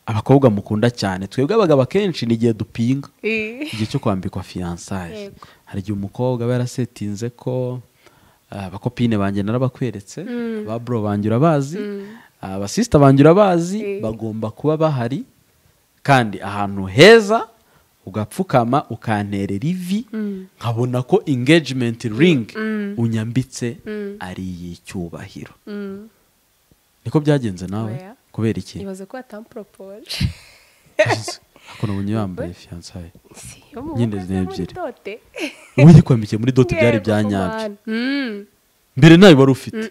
abakobwa mukunda cyane twebwe abagabo akenshi ni igihe dupinga Eh. igihe cyo kwambikwa fiyansaye Yego. hari igihe umukobwa aba yarasetinze ko ah, abakopine banjye narabakweretse ababuro banjye urabazi abasisita banjye urabazi bagomba kuba bahari kandi ahantu heza ugapfukama ukanterera ivi nkabona ko engagement ring unyambitse ari iy'icyubahiro niko byagenze nawe Oya. kubera iki ibaze ko batamupropoje ako nabonye yambaye fiyansaye si yo mu Nyine ni bukwe zo muri ebyiri. dote uyikwambikiye muri dote byari Yego, bya nyabyo man. Mm. mbere nawe wari ufite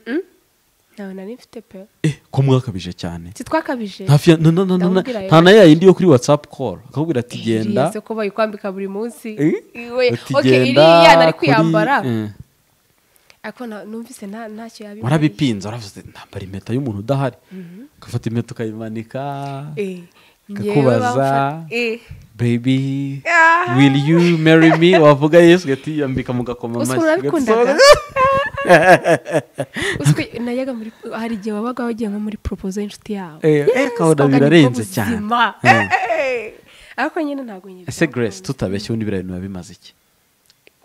ntawe nari mfite pe eh ko mwakabije cyane si twakabije nta fiya- na- na- na- na- Ndamubwira nta rero. na ya yindi yo kuri watsapu koru akakubwira ati genda iriya ko bayikwambika buri munsi eh, Iwe, uti okay, genda iriya nari kuri- kuyambara eh, ariko na- numvise nta- ntacyo yabimarira. warabipinze waravuze nambara impeta y'umuntu udahari ugafata impeta ukayimanika Eh, njyewe Kakubaza. bamfata- eh. baby will you marry me wavuga yesu ugahita yambika mu gakoma Uzi amashyi ukuntu nabikundaga? ugasohoka. Uzi ko najyaga muri hari igihe wabaga wagiye nko muri propozo y'inshuti yawe Eh, eh, kabona birarenze cyane Eh. ariko nyine ntabwo nyine ese grace tutabeshye ubundi biriya bintu biba bimaze iki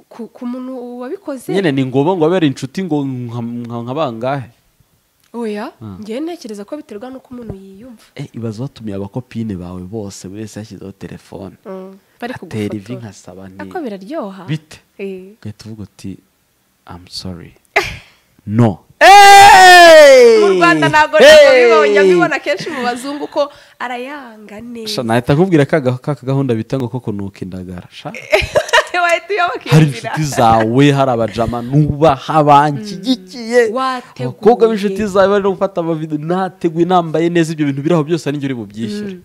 ku ku muntu wabikoze nyine ni ngombwa ngo abe ari inshuti ngo nka- nka- nka bangahe oya njyewe ntekereza ko biterwa n'uko umuntu yiyumva Eh, ibaze watumiye abakopine bawe bose buri wese yashyizeho telefone Mm, bari atera ivi kugufotora nkasaba nti ariko biraryoha bite Eh. ugahita uvuga uti amu sori no mu rwanda ntabwo ntabwo bibonye mbibona kenshi mu bazungu ko arayanga Sha, neza nahita nkubwira ka ga- ka kagahunda bita ngo ko kunuka indagara sha wahita uyoboka iyo hari nzira. inshuti zawe hari abajama nubaha banshyigikiye Wateguye. abakobwa b'inshuti zawe bari no gufata amavido nateguye nambaye neza ibyo bintu biri aho byose ari njye uri bubyishyure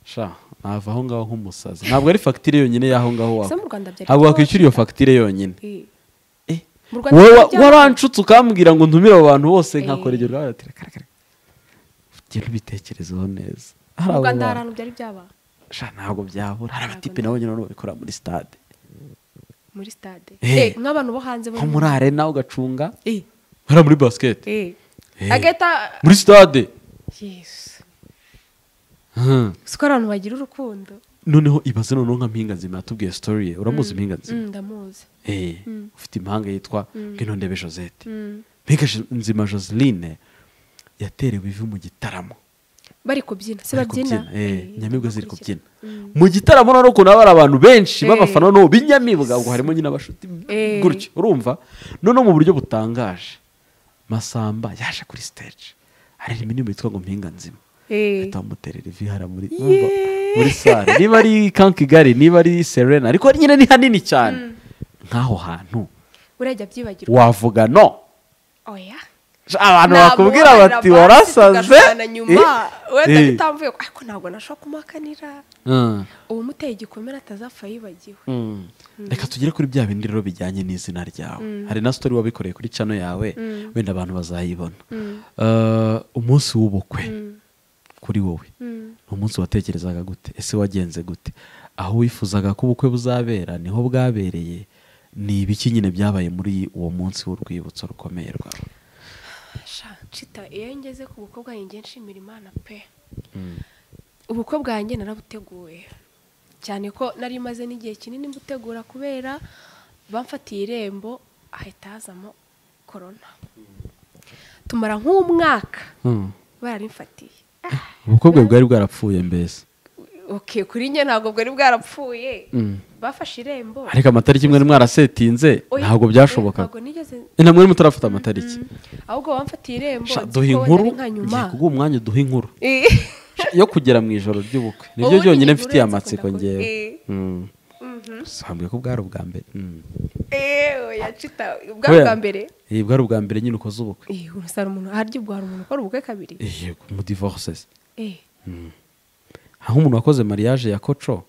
sha nava aho ngaho nk'umusazi ntabwo ari fagitire yonyine y'aho ngaho Se wawe mu Rwanda byari ntabwo kubaho wakwishyura iyo fagitire yonyine Eh. Eh, Mu Rwanda wowe wa- byari byabaho. waranshutse ukambwira ngo ntumire abo bantu bose nkakora Eh. iryo rwara tira kare kare ugenda ubitekerezeho neza mu abo rwanda hari bantu. ahantu byari byaba sha ntabwo byabura hari abatipe nabo nyine babikora muri stade muri stade Eh. Eh, nk'abantu bo hanze bo nko muri arena ugacunga Eh, hariya muri basiketi eh. Eh. agahita muri stade yesu Hmm. uzi ko ari abantu bagira urukundo noneho ibaze noneho nka mpinga nzima yatubwiye sitori ye uramuzi mpinga nzima Mm, ndamuzi Eh, ufite impanga yitwa bwinondebe josette mpinga Jo- nzima joseline yaterewe ivi mu gitaramo bari kubyina se Bari kubyina, babyina eh, Eh, Inyamibwa ziri bakurikira. kubyina mu gitaramo noneho ukuntu haba hari abantu benshi Eh. b'abafana noneho b'inyamibwa ubwo harimo nyine abashuti Eh. gutyo urumva noneho mu buryo butangaje masamba yaje kuri stage hari indirimbo yitwa ngo mpinga nzima Eh. ahita bamuterera ivi hariya muri urumva, muri sare niba ari kankigari niba ari serena ariko nyine ni hanini cyane nk'aho hantu urajya byibagirwa wavuga no oya abantu bakubwira bati warasaze wenda Eh. bitamvuye ko- ariko ntabwo nashobora kumuhakanira Mm. uwamuteye igikomere atazapfa yibagiwe Mm. reka tugere kuri bya bindi rero bijyanye n'izina ryawe hari na sitori wabikoreye kuri cano yawe wenda abantu bazayibona Eh, umunsi w'ubukwe kuri wowe ni umunsi watekerezaga gute ese wagenze gute aho wifuzaga ko ubukwe buzabera niho bwabereye ni ibiki nyine byabaye muri uwo munsi w'urwibutso rukomeye rwawe Sha, nshita iyo ngeze ku bukwe bwanjye nshimira imana pe ubukwe bwanjye narabuteguye cyane ko nari maze n'igihe kinini mbutegura kubera bamfatiye irembo hahita hazamo korona tumara nk'umwaka bararimfatiye ubukwe bwe bwari bwarapfuye mbese okay kuri njye ntabwo bwari bwarapfuye Mm. bafashe irembo ariko amatariki mwari mwarasetinze Oya, ntabwo byashobokaga ntabwo nigeze Eh, ntabwo mwari mutarafata amatariki ahubwo wamfatiye irembo Sha, nzi duha ko wenda inkuru ari nka nyuma ngiye kuguha umwanya uduha inkuru Eh. Sha, yo kugera mu ijoro ry'ubukwe nibyo Ubundi byonyine inkuru mfitiye yanze amatsiko kunda ngewe kuvuga. Eh. Mm. sambwe ko bwari ubwa mbere Mm. Eh, oya, cita, ubwa Oya. bwa mbere Eh, bwari ubwa mbere nyine ukoze ubukwe Eh, urasara umuntu harya ubwo hari umuntu ukora ubukwe kabiri Eh, yego mu divorces Eh, aho umuntu wakoze mariage ya koco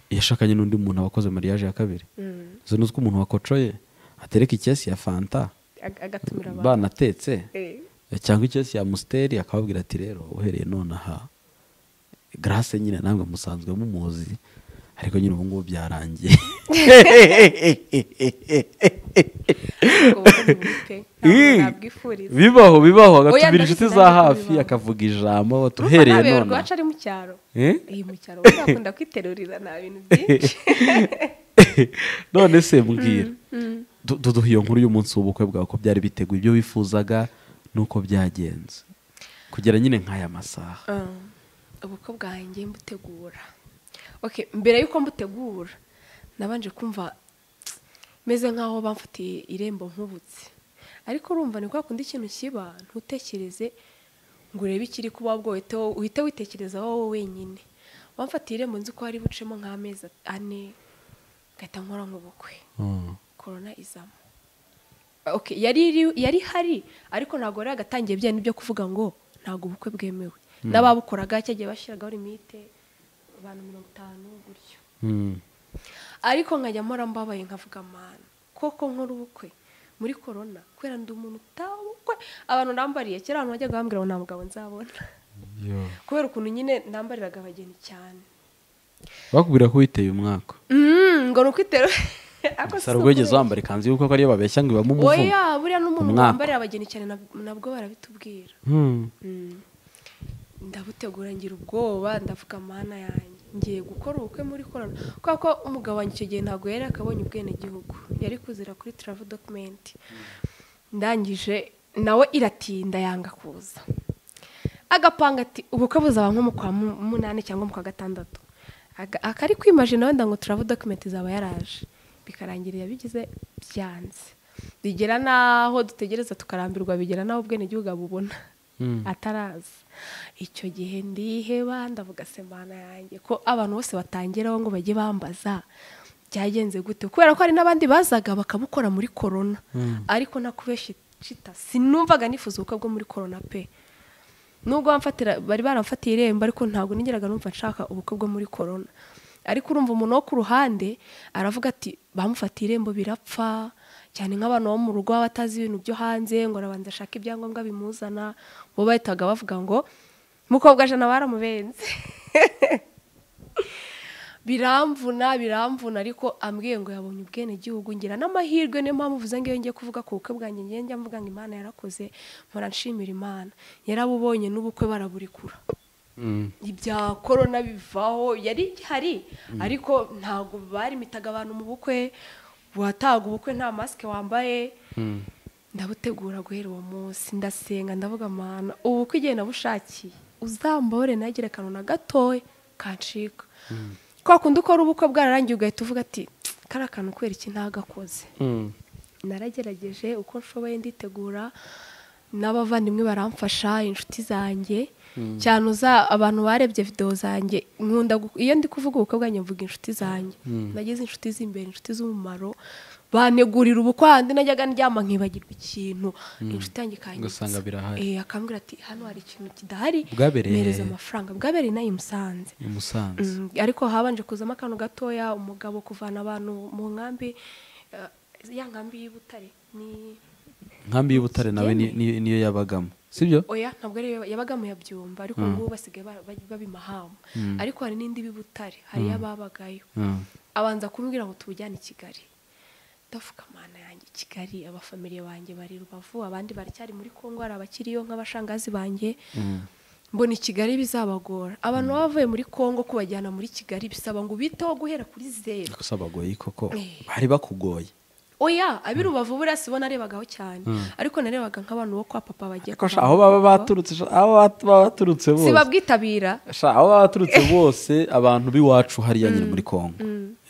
yashakanye n'undi muntu wakoze mariage ya kabiri mm, izo ni uko umuntu wakocoye atereka ikesi ya fanta ag- agatumira abantu banatetse Eh, cyangwa ikesi ya musiteri akababwira ati rero uhereye none aha garase nyine namwe musanzwe mumuzi ariko nyine ubu ngubu byarangiye ubwo bundi bukwe, ntabwo nabwifuriza. bibaho bibaho Oya, agatumira ndabizi, inshuti za ndabizi ko hafi bibaho. akavuga ijambo Urumva tuhereye nabewe none rwacu ari mu cyaro Eh? Eh, mu cyaro ubundi akunda kwiterurira nta bintu byinshi none se mbwira Du- duduhe iyo nkuru y'umunsi w'ubukwe bwawe ko byari biteguye ibyo wifuzaga nuko byagenze kugera nyine nk'aya masaha Um, ubukwe bwanjye mbutegura okay mbere y'uko mbutegura nabanje kumva meze nk'aho bamfatiye irembo nkubutse ariko urumva ni kwa kundi ikintu kiba ntutekereze ngo urebe ikiri kuba bwohite uhite witekereza wowe wenyine bamfatiye irembo nzi ko hari bucemo nk'amezi ane ngahita nkora nk'ubukwe Mm. korona izamo okay yari iri- yari hari ariko ntabwo yari agatangiye bya byo kuvuga ngo ntabwo ubukwe bwemewe n'ababukoraga cyagiye bashyiragaho limite abantu mirongo itanu gutyo Mm. ariko nkajya mpora mbabaye nkavuga amana koko nkora ubukwe muri korona kubera ndi umuntu utabukwe abantu nambariye kera abantu bajyaga bambwira ngo nta mugabo nzabona Yo. kubera ukuntu nyine nambariraga abageni cyane bakubwira ko witeye umwaka Mm, ngo ni ukwitero Ariko si saro ubwo wigeze ukubeshya. wambara ikanzu y'ubukwe ko ariyo babeshya ngo ibamo umuvumo oya buriya n'umuntu Umwaka. wambarira abageni cyane nab- nabwo barabitubwira Mm. ndabutegura ngira ubwoba ndavuga mana yanjye ngiye gukora ubukwe muri korona kubera ko umugabo wanjye icyo gihe ntabwo yari akabonye ubwenegihugu yari kuzira kuri travel document ndangije nawe iratinda yanga kuza agapanga ati ubukwe buzaba nko mu kwa mu- munani cyangwa mu kwa gatandatu Aga- akari kwimaje nawe ndango travel document izaba yaraje bikarangira yabigize byanze bigera n'aho dutegereza tukarambirwa bigera n'aho ubwenegihugu abubona Mm. ataraza icyo gihe ndiheba ndavuga semana yanjye ko abantu bose batangiraho ngo bajye bambaza byagenze gute kubera ko hari n'abandi bazaga bakabukora muri korona ariko nakubeshya cita sinumvaga nifuza ubukwe bwo muri korona pe nubwo bamfatira bari baramfatiye irembo ariko ntabwo nigeraga numva nshaka ubukwe bwo muri korona ariko urumva umuntu wo ku ruhande aravuga ati bamufatiye irembo birapfa cyane nk'abantu bo mu rugo baba batazi ibintu byo hanze ngo arabanza ashaka ibyangombwa bimuzana bo bahitaga bavuga ngo mukobwa jana baramubenze biramvuna biramvuna ariko ambwiye ngo yabonye ubwenegihugu ngira n'amahirwe niyo mpamvu uvuze ngo iyo ngiye kuvuga ku bukwe bwanjye ngiye njya mvuga ngo imana yarakoze mpora nshimira imana yarabubonye n'ubukwe baraburikura Mm. ibya korona bivaho yari igihari ariko ntabwo barimitaga abantu mu bukwe wataga ubukwe nta masike wambaye ndabutegura guhera uwo munsi ndasenga ndavuga amahana ubukwe igihe nabushakiye uzambore nagire akantu na gatoya kancika kwa kundi ukora ubukwe bwararangiye ugahita uvuga ati kariya kantu kubera iki ntagakoze Mm. naragerageje uko nshoboye nditegura n'abavandimwe baramfasha inshuti zanjye cyane uza abantu barebye videwo zanjye nkunda gu- iyo ndi kuvuga ubukwe njye mvuga inshuti zanjye nagize inshuti z'imbere inshuti z'umumaro bantegurira ubukwe handi najyaga ndyama nkibagirwa ikintu inshuti yanjye Ugasanga birahari. Eh, akambwira ati hano hari ikintu kidahari Bwabereye- mpereza amafaranga bwabereye inaha i Musanze i musanze Mm, ariko habanje kuzamo akantu gatoya umugabo kuvana abantu mu nkambi eh, ya nkambi y'i Butare ni nkambi y'ubutare nawe ni- ni- niyo yabagamo sibyo oya ntabwo ari yo yabaga mu yabyumba ariko ubu ngubu basigaye ba- ba- babimahama ariko hari n'indi bibutare hari y'ababagayo abanza kumbwira ngo tubujyane i Kigali ndavuga mana yanjye i Kigali abafamiliye banjye bari rubavu abandi baracyari muri Kongo hari abakiriyo nk'abashangazi banjye mbona i Kigali bizabagora abantu baba bavuye muri Kongo kubajyana muri Kigali bisaba ngo ubiteho guhera kuri zeru gusa bagoye koko Eh. bari bakugoye oya ab'i rubavu buriya si bo narebaga cyane ariko narebaga nk'abantu bo kwa papa bagiye Ariko sha, kuva aho mu baba Kongo. baturutse sha, aho bat- baba baturutse bose sibabwitabira Sha, aho baba baturutse bose abantu b'iwacu hariya nyine muri kongo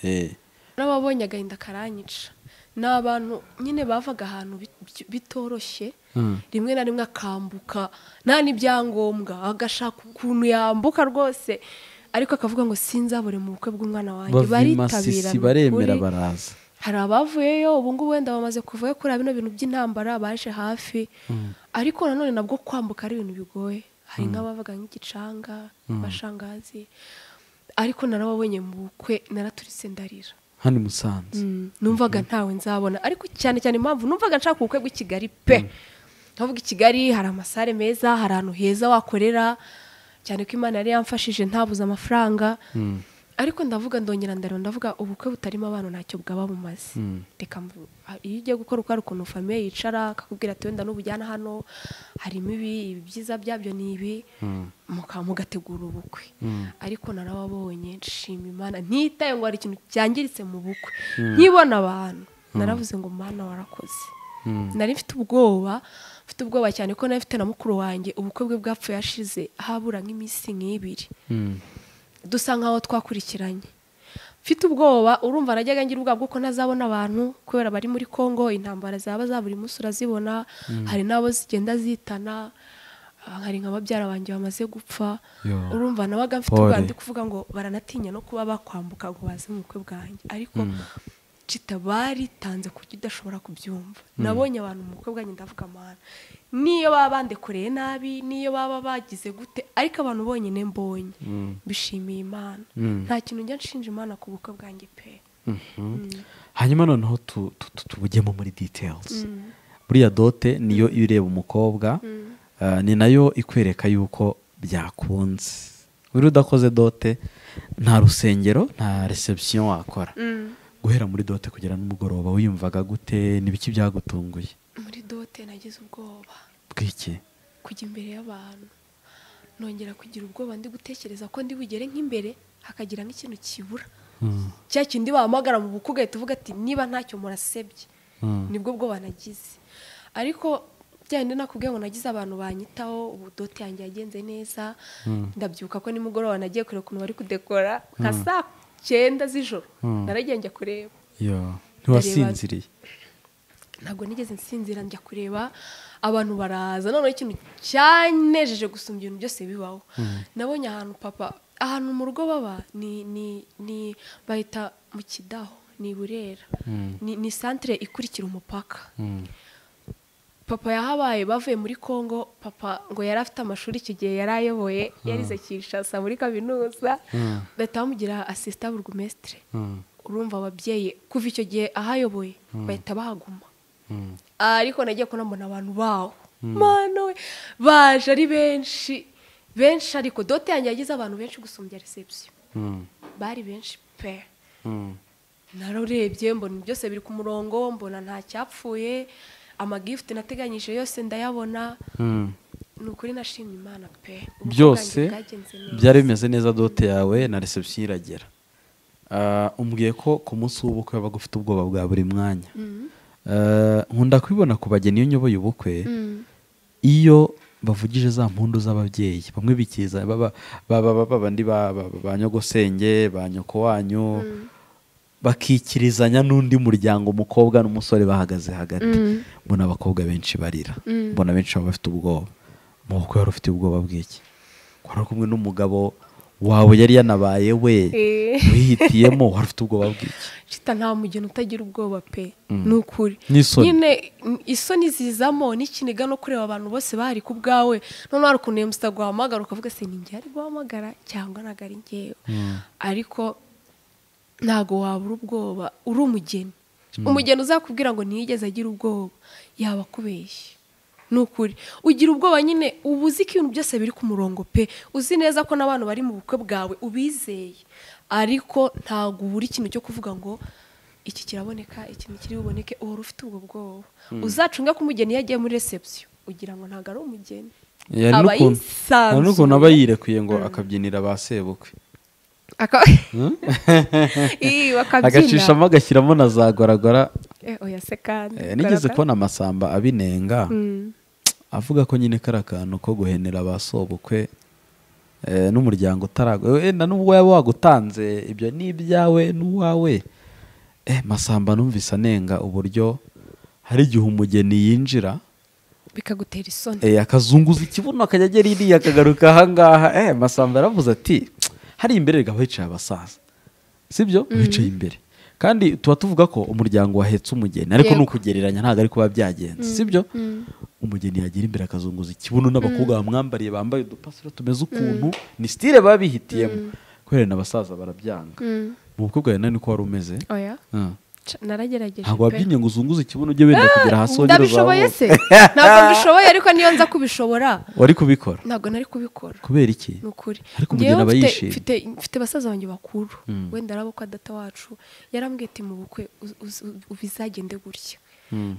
Eh. n'ababonye agahinda karanyica ni abantu nyine bavaga ahantu bit- bit- bitoroshye rimwe na rimwe akambuka nta n'ibyangombwa agashaka ukuntu yambuka rwose ariko akavuga ngo sinzabure mu bukwe bw'umwana wanjye baritabira bavimasisi ni baremera ukuri. baraza hari abavuyeyo ubu ngubu wenda bamaze kuvayo kuri bino bintu by'intambara baje hafi ariko nanone nabwo kwambuka ari ibintu bigoye hari nk'abavuga nk'igicanga abashangazi ariko narababonye mu bukwe naraturitse ndarira hano i musanze numvaga ntawe nzabona ariko cyane cyane impamvu numvaga nshaka ubukwe bw'i Kigali pe nkavuga i Kigali hari amasare meza hari ahantu heza wakorera cyane ko imana yari yamfashije ntabuze amafaranga ariko ndavuga ndongera ndareba ndavuga ubukwe butarimo abana ntacyo bwaba bumaze reka mvu- iyo ugiye gukora uko hari ukuntu famiye yicara akakubwira ati wenda n'ubujyana hano harimo ibi ibi byiza byabyo ni ibi muka mugategura ubukwe ariko narababonye nshima imana ntitaye ngo hari ikintu cyangiritse mu bukwe nkibona abantu naravuze ngo mana warakoze nari mfite ubwoba mfite ubwoba cyane ko nari mfite na mukuru wanjye ubukwe bwe bwapfuye hashize habura nk'iminsi nk'ibiri dusa nk'aho twakurikiranye mfite ubwoba urumva najyaga ngira ubwoba bw'uko ntazabona abantu kubera bari muri congo intambara zaba za buri munsi urazibona hari n'abo zigenda zitana ah, hari nka babyara banjye bamaze gupfa Yo. urumva nabaga mfite Pole. ubwoba ndi kuvuga ngo baranatinya no kuba bakwambuka ngo baze mu bukwe bwanjye ariko cita baritanze ku buryo udashobora kubyumva nabonye abantu mu bukwe bwanjye ndavuga amahana niyo baba bandekoreye nabi niyo baba bagize gute ariko abantu bonyine mbonye bishimiye imana nta kintu njya nshinja imana ku bukwe bwanjye pe hanyuma noneho tu- tu- tu- tubujyemo muri details buriya dote niyo ireba umukobwa eh, ni nayo ikwereka yuko byakunze buriya udakoze dote nta rusengero nta reception wakora guhera muri dote kugera n'umugoroba wiyumvaga gute n'ibiki byagutunguye muri dote nagize ubwoba bw'iki kujya imbere y'abantu nongera kugira ubwoba ndi gutekereza ko ndi bugere nk'imbere hakagira nk'ikintu kibura cya kindi bahamagara mu bukwe ugahita uvuga ati niba ntacyo murasebye nibwo bwoba nagize ariko byandi nakubwiye ngo nagize abantu banyitaho ubu dote yanjye yagenze neza ndabyuka ko nimugoroba nagiye kureba ukuntu bari kudekora nka saa cyenda z'ijoro naragiye njya kureba yo ntiwasinziriye ntabwo nigeze nsinzira njya kureba abantu baraza noneho ikintu cyanejeje gusumba ibintu byose bibaho nabonye ahantu papa ahantu mu rugo baba ni ni ni bahita mu kidaho ni i burera ni, ni santire ikurikira umupaka papa yahabaye bavuye muri congo papa ngo yari afite amashuri icyo gihe yari ayoboye yarize kinshasa muri kaminuza bahita bamugira asisita burugumesitire urumva ababyeyi kuva icyo gihe ahayoboye bahita bahaguma ariko nagiye kunambona abantu baho mana we baje ari benshi benshi ariko dote yanjye yagize abantu benshi gusumbya reception bari benshi pe narurebye mbona byose biri ku murongo mbona nta cyapfuye amagifuti nateganyije yose ndayabona ni ukuri nashimye imana pe ubukwe byose bwanjye bwagenze neza. byari bimeze neza dote yawe na reception iragera Ah, umbwiye ko ku munsi w'ubukwe wabaga ufite ubwoba bwa buri mwanya Ah, nkunda kubibona ku bageni iyo nyoboye ubukwe iyo bavugije za mpundu z'ababyeyi bamwe bikiza baba baba baba bandi ba ba- ba nyogosenge ba nyoko wanyu bakikirizanya n'undi muryango umukobwa n'umusore bahagaze hagati mbona abakobwa benshi barira mbona benshi baba bafite ubwoba mubukwe wari ufite ubwoba bw'iki wari uri kumwe n'umugabo wawe yari yanabaye we Eh. wihitiyemo wari ufite ubwoba bw'iki Shita nta mugeni utagira ubwoba pe ni ukuri N'isoni. nyine mm, isoni zizamo n'ikiniga no kureba abantu bose bahari ku bwawe noneho hari ukuntu iyo musa guhamagara ukavuga se ni njye ari guhamagara cyangwa ntabwo ari njyewe ariko ntabwo wabura ubwoba uri umugeni umugeni uzakubwira ngo ntiyigeze agira ubwoba yaba akubeshye ni ukuri ugira ubwoba nyine uba uzi ko ibintu byose biri ku murongo pe uzi neza ko n'abantu bari mu bukwe bwawe ubizeye ariko ntabwo ubura ikintu cyo kuvuga ngo iki kiraboneka iki ntikiri buboneke uhora ufite ubwo bwoba uzacunge ko umugeni iyo agiye muri reception ugira ngo ntabwo ari umugeni Hari aba n'ukuntu- hari n'ukuntu aba yirekuye ngo akabyinira ba sebukwe Aka- Ih, bakabyina. agacishamo agashyiramo na za goragora Eh, oya se kandi Eh, nigeze Kugaragara. kubona amasamba abinenga Mm. avuga ko nyine kari akantu ko guhenera ba sobukwe eh, n'umuryango utaragwa eh, na nubwo waba wagutanze ibyo ni ibyawe n'uwawe eh, masamba numvise anenga uburyo hari igihe umugeni yinjira bikagutera isoni eh, akazunguza ikibuno akajya agera iriya akagaruka ahangaha eh, masamba yaravuze ati hari imbere reka hicaye abasaza sibyo bicaye imbere kandi tuba tuvuga ko umuryango wahetse umugeni ariko ni Yego. ukugereranya ntabwo ari kuba byagenze sibyo umugeni yagera imbere akazunguza ikibuno n'abakobwa bamwambariye bambaye udupasiro tumeze ukuntu ni sitire baba bihitiyemo kubera na basaza barabyanga mu bukwe bwawe nani ko wari umeze oya Ah. Ca- naragerageje ntabwo pe. wabyinnye ngo uzunguze ikibuno ujye wenda kugera hasi wongere ndabishoboye uzamuke se ntabwo mbishoboye ariko niyo nza kubishobora wari kubikora ntabwo nari kubikora kubera iki ni ukuri Ariko Njyewe umugeni aba mfite- yishimye. mfite- mfite basaza banjye bakuru wenda ari abo kwa data wacu yarambwiye ati mu bukwe uz- uz- bizagende gutya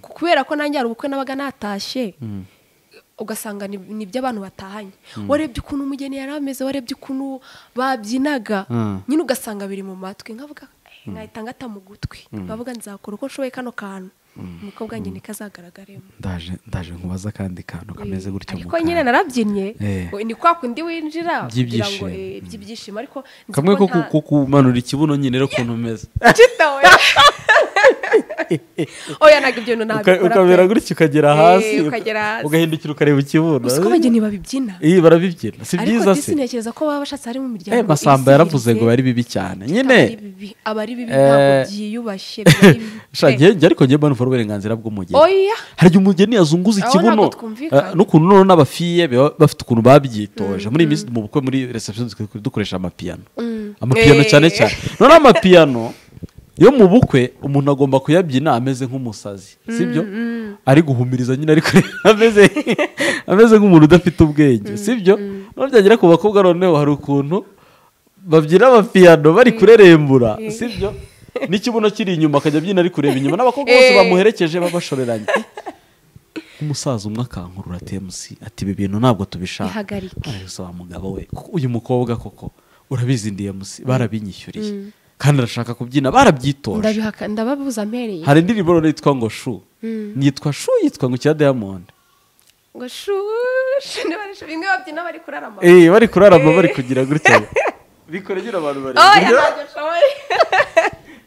kubera ko nanjye hari ubukwe nabaga natashye ugasanga ni- ni iby'abantu batahanye warebye ukuntu umugeni yari ameze warebye ukuntu babyinaga Mm. nyine ugasanga biri mu matwi nkavuga "Eh, nkahita ngata mu gutwi nkavuga nzakora uko nshoboye kano kantu umukobwa wanjye ntikazagaragaremo ndaje ndaje nkubaza akandi kantu kameze gutya mu ariko kanwa. nyine narabyinnye Eh. we- ni kwa kundi winjira kugira By'ibyishimo. ngo eh, by'ibyishimo ariko nzi kamwe ko ko nta- ku- kumanura ikibuno nyine rero ukuntu umeze Chita, we. oya ntabwo ibyo Uka- bintu ntabikora ukamera pe. gutya ukagera Eh, hasi ukagera uka- hasi. ugahindukira ukareba ikibuno uzi ko abageni babibyina iyi barabibyina si ariko byiza disi se ntekereza ko baba bashatse harimo umuryango Eh, masamba yaravuze ngo bari wisihirize. bibi cyane Aba ari nyine bibi, aba ari bibi Eh, ntabwo byiyubashye biba ari bibi sha pe. njye njye ariko njye mbona ufite uburenganzira bw'umugeni oya hari igihe umugeni yazunguza Aho ikibuno ntabwo twumvikana. eh, n'ukuntu noneho n'abafiye baba bafite ukuntu babyitoje muri iyi minsi mu bukwe muri reception dukoresha- dukoresha amapiyano amapiyano Eh. cyane cyane noneho amapiyano yo mu bukwe umuntu agomba kuyabyina ameze nk'umusazi sibyo ari guhumiriza nyine ariko ameze ameze nk'umuntu udafite ubwenge sibyo noneho byagera ku bakobwa noneho hari ukuntu babyina amapiyano bari kurerembura sibyo n'ikibuno kiri inyuma akajya abyina ari kureba inyuma n'abakobwa bose Eh. bamuherekeje babashoreranye umusaza umwe akankurura temusi ati ibi bintu ntabwo tubishaka Bihagarike. arabisa wa mugabo we kuko uyu mukobwa koko urabizi ndiyemusi barabinyishyuriye kandi arashaka kubyina barabyitojwe ndabihaka ndababuza mpereye hari indirimbo rero yitwa ngo shu yitwa shu yitwa ngo cya diamond ngo shushu ntibarishe bimwe babyina bari kurarama eh bari kurarama bari kugira gutya bikore nyine abantu bari oya ntabwo ashoboye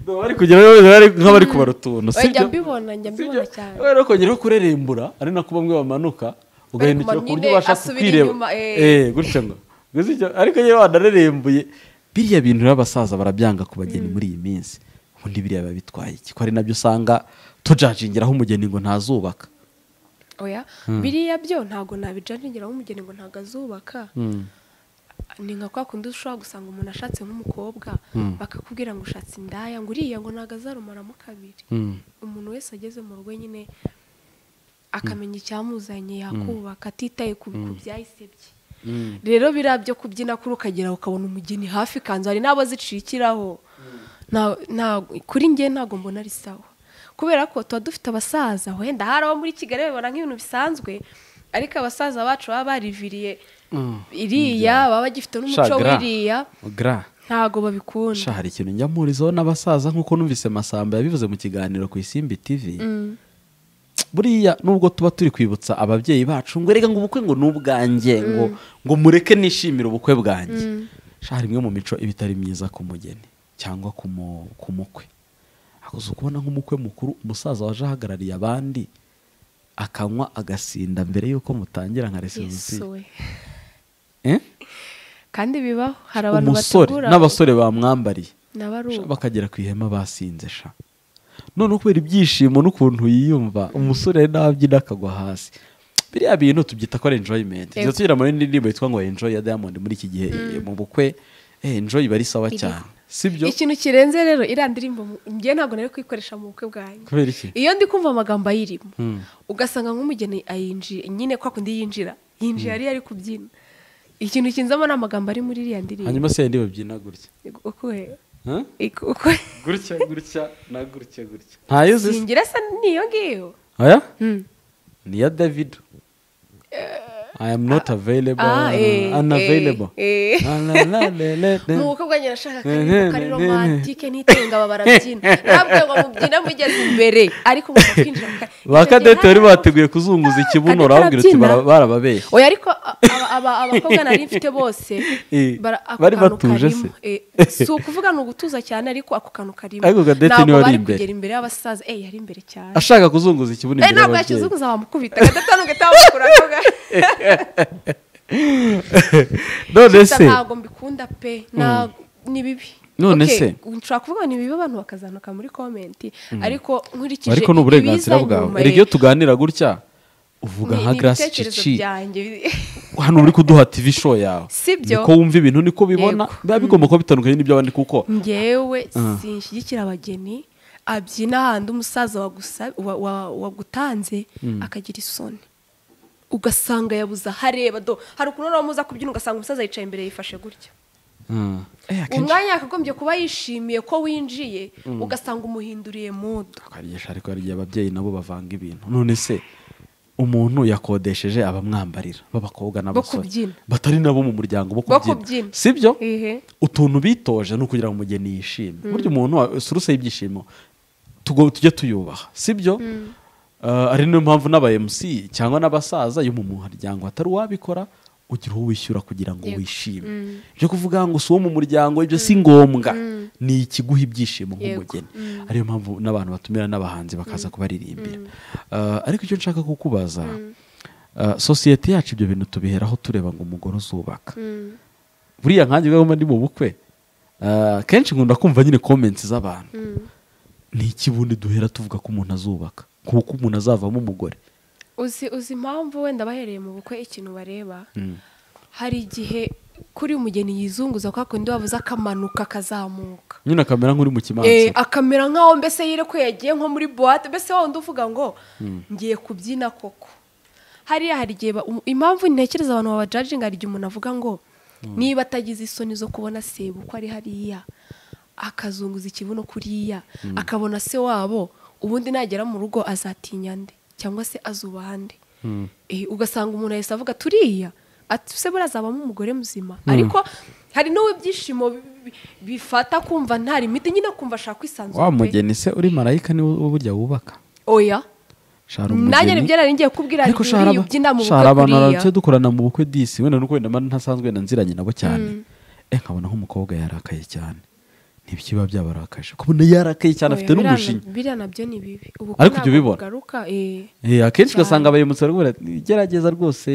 bari kugira bari nk'abari kubara utuntu Oya, njya sibyo mbibona njya mbibona cyane rero kongeraho kurerembura ari nako bamwe bamanuka ugahindukira kumanuka ku buryo nyine, ubasha asubira kukwireba inyuma, eh. Eh, gutya ngo gusa icyo- ariko nyine wanarerembuye biriya bintu rero abasaza barabyanga ku bageni muri iyi minsi ubundi biriya biba bitwaye iki ko ari nabyo usanga tujajingiraho umugeni ngo ntazubaka oya biriya byo ntabwo nabijajingiraho umugeni ngo ntabwo azubaka ni nka kwa kundi ushobora gusanga umuntu ashatse nk'umukobwa bakakubwira ngo ushatse indaya ngo uriya ngo ntabwo azarumaramo kabiri umuntu wese ageze mu rugo nyine akamenya icyamuzanye yakubaka atitaye ku ku byahise bye rero biriya byo kubyina kuri ukagera ukabona umugeni hafi kanzu hari n'abo zicikiraho Nta- nta- kuri njye ntabwo mbona ari sawa kubera ko tuba dufite abasaza wenda hari abo muri kigali babibona nk'ibintu bisanzwe ariko abasaza bacu baba bariviriye iriya baba bagifite n'umuco Sha, gra. w'iriya gra ntago babikunda sha hari ikintu njya mpurizaho n'abasaza nk'uko numvise masamba yabivuze mu kiganiro ku isimbi tv buriya nubwo tuba turi kwibutsa ababyeyi bacu ngo erega ngo ubukwe ngo ni ubwanjye ngo ngo mureke nishimire ubukwe bwanjye sha hari imwe mu mico iba itari myiza ku mugeni cyangwa ku mu- ku mukwe ntabwo uzi kubona nk'umukwe mukuru umusaza waje ahagarariye abandi akanywa agasinda mbere y'uko mutangira nka resebusiyo yesuwe kandi bibaho hari abantu umusore bategura n'abasore bamwambariye nabo ari Sha, uko bakagera ku ihema basinze sha none kubera ibyishimo n'ukuntu yiyumva umusore ari n'ababyina akagwa hasi biriya bintu tubyita ko ari enjoyment Yego. nziza tugira muri indi ndirimbo yitwa ngo enjoy ya diamond muri iki gihe eh, mu bukwe eh, enjoy iba ari sawa Iriho. cyane sibyo ikintu kirenze rero iriya ndirimbo mu- njye ntabwo nari kuyikoresha mu bukwe bwanjye kubera iki iyo ndi kumva amagambo ayirimo Hmm. ugasanga nk'umugeni ayinjira nyine kwa kundi yinjira yinjira ariyo ari kubyina ikintu kinzamo ni amagambo ari muri iriya ndirimbo hanyuma se yindi babyina gutya ukuhe Huh? Ik- ukuhe gutya gutya na gutya gutya ntayo uzi se? singira se niyo ngiyo oya Hmm. ni iya davido i am not available ah, eh, unavailable eh, eh. La, la, la, la, la, la. mu bukwe bwanjye nashaka Eh, akaririmbo kari eh, romantike n'itenga aba barabyina ntabwo ngo mubyina mugeze imbere ariko mushaka kwinjira ba kadete bari bateguye kuzunguza ikibuno urababwira uti bara- barababeshye oya ariko a- aba- aba- abakobwa nari mfite bose Eh, bara- ako bari kantu batuje se? karimo. Eh, si ukuvuga ni ugutuza cyane ariko ako kantu karimo Ariko Cadette ntabwo niwe ari bari imbere. kugera imbere y'abasaza eh yari imbere cyane ashaka kuzunguza ikibuno Eh, imbere ntabwo y'ababyeyi yakizunguza wamukubita kadata nubwo itamukuraga none Gusa se ntabwo mbikunda pe na ni bibi None Okay, se? nshobora kuvuga ngo ni bibi abantu bakazanuka muri komenti ariko nkurikije ariko ni uburenganzira ibiza bwawe nyuma, erega iyo eh, tuganira gutya uvuga ni- nka ni garasi ibitekerezo cici byanjye. hano uri kuduha tv show yawe Sibyo. niko wumva ibintu niko bibona Yego. biba bigomba kuba bitandukanye n'iby'abandi kuko njyewe sinshyigikira abageni abyina ahandi umusaza wagusa- wa- wa- wagutanze akagira isoni ugasanga yabuze ahareba do hari ukuntu wamuza kubyina ugasanga umusaza yicaye imbere yifashe gutya Mm. Eh, akenshi umwanya yakagombye kuba yishimiye ko winjiye ugasanga umuhinduriye modo tukagisha ariko hari igihe ababyeyi nabo bavanga ibintu none se umuntu yakodesheje abamwambarira b'abakobwa n'abasore kubyina. batari nabo mu muryango bo Bo kubyina kubyina. sibyo Ehe. utuntu bitoje ni ukugira ngo umugeni yishime burya umuntu wa- suruse y'ibyishimo tugo- tujye tuyubaha sibyo Uh, ari niyo mpamvu n'aba MC cyangwa n'abasaza yo mu muryango hatari uwabikora ugira uwo wishyura kugira ngo Yego. wishime ibyo kuvuga ngo si uwo mu muryango ibyo si ngombwa ni ikiguha ibyishimo Yego. nk'umugeni ariyo mpamvu n'abantu batumira n'abahanzi bakaza kubaririmbira Uh, ariko icyo nshaka kukubaza uh, sosiyete yacu ibyo bintu tubiheraho tureba ngo umugore uzubaka buriya nkanjye ubwo mba ndi mu bukwe ah, kenshi nkunda kumva nyine comments z'abantu ni iki bundi duhera tuvuga ko umuntu azubaka kuko umuntu azavamo umugore uzi uzi impamvu wenda bahereye mu bukwe ikintu bareba hari igihe kuri umugeni yizunguza kwa kundi wabuze akamanuka akazamuka nyine akamera nk'uri mu Eh, kimanza akamera nk'aho mbese yirekuye yagiye nko muri buwate mbese wa wundi uvuga ngo ngiye kubyina koko hariya hari igihe ba- um- impamvu ntekereza abantu babajajinga hari igihe umuntu avuga ngo niba atagize isoni zo kubona se uko ari hariya akazunguza ikibuno kuriya akabona se wabo ubundi nagera mu rugo azatinya nde cyangwa se azubaha nde Eh, ugasanga umuntu ahise avuga turiya ati se buriya azabamo umugore muzima ariko hari n'uwo ibyishimo bi- bifata kumva nta limiti nyine kumva ashaka kwisanzura wa pe. mugeni se uri marayika niwe burya wubaka oya shara nanjye umugeni nibyo nari ngiye kubwira ariko Juli, shara iyo ubyina mu shara bukwe abantu kuriya barabyo dukorana mu bukwe disi wenda nuko wenda mba ntasanzwe wenda nziranye nabo cyane eh nkabona nk'umukobwa yarakaye cyane ntibikiba byabarakaje kubona yarakaye cyane afite Oya, biriya n'umujinya na- biriya nabyo ni bibi ubu Ariko ibyo ubibona? garuka eh Eh, akenshi Cyane. ugasanga abayemutsi bari kubwira ati, gerageza rwose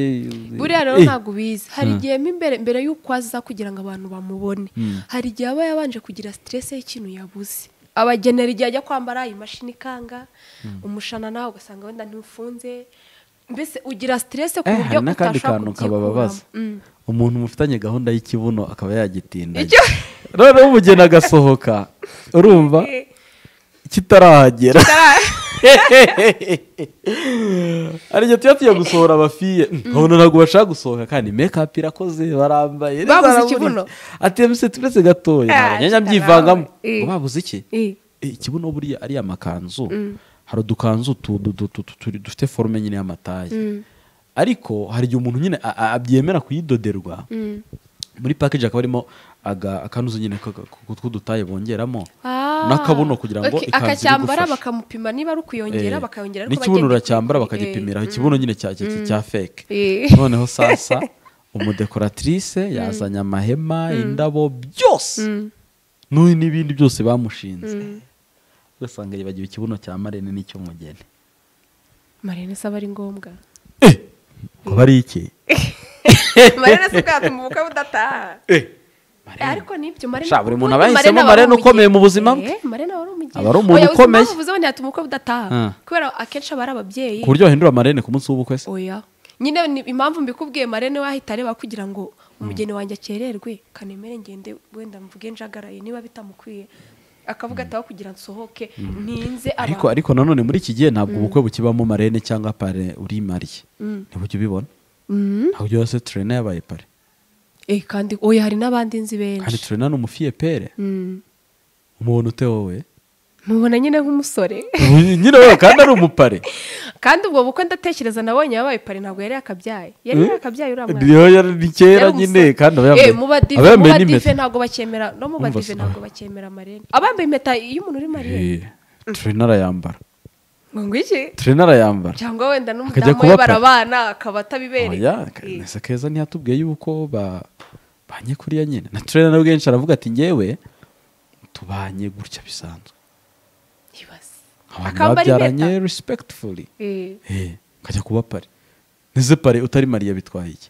buriya rero Eh, ntabwo ubizi hari igihe mo imbere mbere y'uko aza kugira ngo abantu bamubone hari igihe aba yabanje kugira siteresi y'ikintu yabuze abagenera igihe ajya kwambara imashini ikanga umushanana ugasanga wenda ntufunze mbese ugira siteresi ku eh, buryo hari n'akandi utashaka kantu kabababaza kubyikuramo. Mm. umuntu mufitanye gahunda y'ikibuno akaba yagitinda Icyo- noneho umugeni agasohoka urumva Eh, kitarahagera hari igihe tuba tugiye gusohora abafiye nkabona ntabwo bashaka gusohoka kandi mekapu irakoze barambaye Babuze zarabonetse. ikibuno. ati emise turetse gatoya Ah, ntabwo nyanya kitarawe. byivangamo Eh. Ngo babuze iki eh, Eh, ikibuno buriya ariya makanzu hari udukanzu tu- du- du- tu- tu- turi- dufite forume nyine y'amataye ariko hari igihe umuntu nyine a- a- abyemera kuyidoderwa muri pakeji hakaba harimo aga- akanuzu nyine ka- ka- k'udutaye bongeramo ah. n'akabuno kugira ngo Okay, ikanzu akacyambara irigufashe. bakamupima niba ari ukuyongera Eh, bakayongera ariko n'ikibuno bagenda- uracyambara Eh. bakagipimira ikibuno nyine cya cya- cya feke Eh. noneho sasa umudekoratrice yazanye amahema indabo byose n'uyu n'ibindi byose bamushinze ugasanga yibagiwe ikibuno cya marene n'icy'umugeni marene se aba ari ngombwa kuba ari iki marene se bwatuma ubukwe budataha Eh, ariko nibyo marene Sha, buri muntu ubundi aba yahisemo aba ari marene ukomeye mu buzima bwe. Eh, marene aba ari umugeni Aba ari umuntu Oya, uzi ukomeye. impamvu uvuze ngo ntiyatuma ubukwe budataha Ah. kubera akenshi aba ari ababyeyi ku buryo wahindura marene ku munsi w'ubukwe se oya nyine ni impamvu mbikubwiye marene we ahita areba kugira ngo umugeni wanjye akererwe kanemere ngende wenda mvuge njagaraye niba bitamukwiye akavuga ataho kugira nsohoke ntinze ariko abantu ariko nanone muri iki gihe ntabwo ubukwe bukibamo marene cyangwa pare uri mariye ntibujya ubibona Mm. ntabwo yose turena yabaye pare Eh, kandi oya hari n'abandi nzi kandi benshi turena ni umufiye pere Mm. umuntu ute wowe mubona nyine nk'umusore nyine wowe kandi ari umupare kandi ubwo bukwe ndatekereza nabonye yabaye pari ntabwo yari yakabyaye yari Mm. yakabyaye uriya mwana niyo yari ni kera nyine kandi aba yambaye Eh, mu badive aba yambaye mu badive n'impeta ntabwo bacyemera no mu Umva badive se. ntabwo bacyemera marene abambaye impeta iyo umuntu uri mariye turena arayambara ngo ngwiki turena arayambara cyangwa wenda Akajya n'umudamu kuba we pa- barabana akaba atabibereye oya nese keza ntiyatubwiye yuko ba banye kuriya nyine na turena nawe kenshi aravuga ati ngewe tubanye gutya bisanzwe Ibaze. abantu Akambara babyaranye impeta. respectfully Eh, Eh, ukajya kuba pare nese pare utari mariya bitwaye iki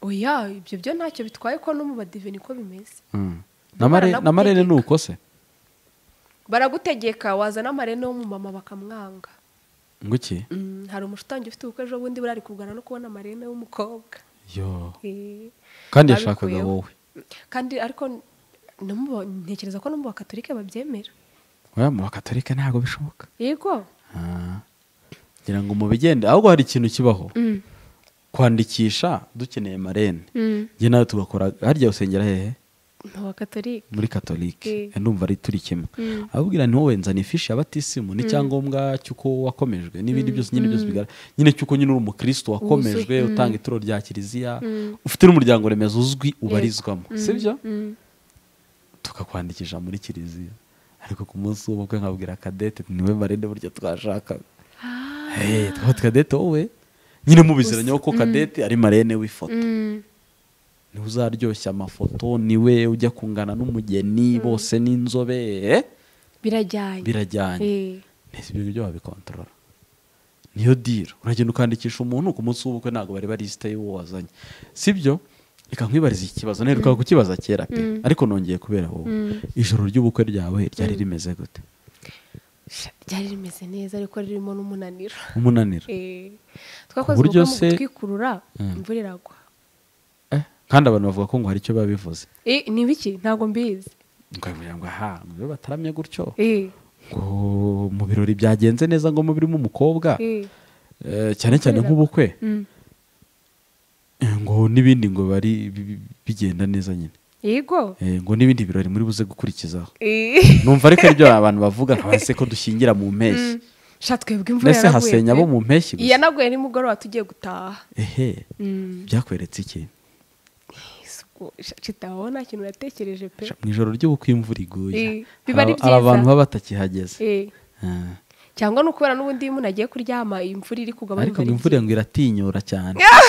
oya ibyo byo ntacyo bitwaye ko no mu badive niko bimeze Mm. na Mare- na marene ni uko se baragutegeka wazana amarene w'umumama bakamwanga ngo iki Mm, hari umushutangi ufite ubukwe ejo bundi burari kugana no kubona amarene w'umukobwa yo Eh, kandi yashakaga babikuyeho. wowe kandi ariko no mu- ntekereza ko no mu bakatorike babyemera oya mu bakatorika ntabwo bishoboka yego Ah. ngira ngo mu bigenda ahubwo hari ikintu kibaho Mm, kwandikisha dukeneye marene mm. njye nawe tugakora harya usengera hehe mu bakatorike muri katolike Mm. ndumva ari turi kimwe Mm. ababwira ntiwowe nzana ifishi ya batisimu n'icyangombwa cy'uko wakomejwe n'ibindi byose nyine byose bigara nyine cy'uko nyine uri umukristo wakomejwe Wuzuye. Mm. utanga ituro rya kiliziya Mm. ufite n'umuryango remezo uzwi ubarizwamo sibyo Mm. tukakwandikisha muri kiliziya ariko ku munsi w'ubukwe nkabwira kadete niwe marene burya twashakaga Ah, Hey, twaba kadete wowe nyine mubiziranyeho ko kadete ari marene w'ifoto mm. niwe uzaryoshya amafoto niwe ujya kungana n'umugeni bose n'inzobere birajyanye birajyanye Eh. ntese ibyo ngibyo wabikontorora niyo diro uragenda ukandikisha umuntu ku munsi w'ubukwe ntabwo bari barisite y'uwo wazanye sibyo reka nkwibariza iki kibazo naherukaga kukibaza kera pe ariko nongeye kubera wowe ijoro ry'ubukwe ryawe ryari rimeze gute Sha, ryari rimeze neza ariko ririmo n'umunaniro umunaniro Eh, twakoze buryo ubukwe se- mu gutwikurura imvura iragwa Eh, kandi abantu bavuga ko ngo hari icyo biba bivuze Eh, ni biki ntabwo mbizi ukavuga ngo aha mu biro bataramye gutyo Eh, ngo mu birori byagenze neza ngo mubirimo umukobwa eh. eh, cyane cyane nk'ubukwe Mm. eh, ngo n'ibindi ngo bari bi- bi- bigenda neza nyine yego Eh, ngo n'ibindi birori muri buze gukurikizaho Eh. numva ariko aribyo abantu bavuga nkabase ko dushyingira mu mpeshyi sha twebwe imvura nese yaraguye hasenya pe. abo mu mpeshyi gusa yanaguye nimugoroba tugiye gutaha ehe Mm. byakweretse iki Isuku, sha, kitabaho nta kintu natekereje pe Sha, mu ijoro ry'ubukwe imvura iguye Eh, biba ari hari hari abantu byiza. baba batakihageze Eh, Ah. cyangwa ni ukubera n'ubundi iyo umuntu agiye kuryama iyi imvura iri kugwa ariko bumva ari ngo imvura ngo iratinyura cyane byiza.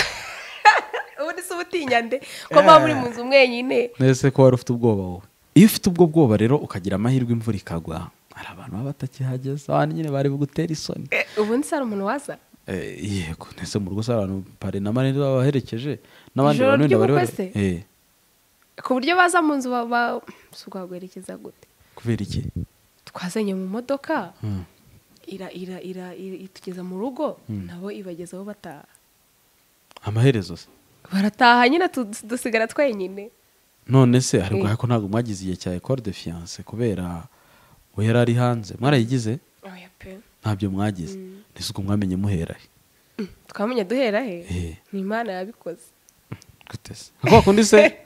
ubundi se ubutinya nde ko muba muri mu nzu mwenyine nese ko wari ufite ubwoba wowe iyo ufite ubwo bwoba rero ukagira amahirwe imvura ikagwa hari abantu baba batakihageze abandi nyine bari bugutera isoni Eh, ubundi se hari umuntu waza Eh, yego nese mu rugo se hari abantu pare na marene baba baherekeje n'abandi Ijoro bantu wenda bari bari- ry'ubukwe Eh, ku buryo baza mu nzu ba- ba- si uguherekeza gute kubera iki twazanye mu modoka Hmm. ira ira ira ira- itugeza mu rugo nabo ibagezaho bataha amaherezo se barataha nyine tu- dusigara twenyine none se hari Eh. ubwo ko ntabwo mwagize igihe cya ecole de fiance kubera we yari ari hanze mwarayigize oya pe ntabyo mwagize nese ubwo mwamenye muherahe twamenye duhera Eh. he ni imana yabikoze gute se nka kwa kundi se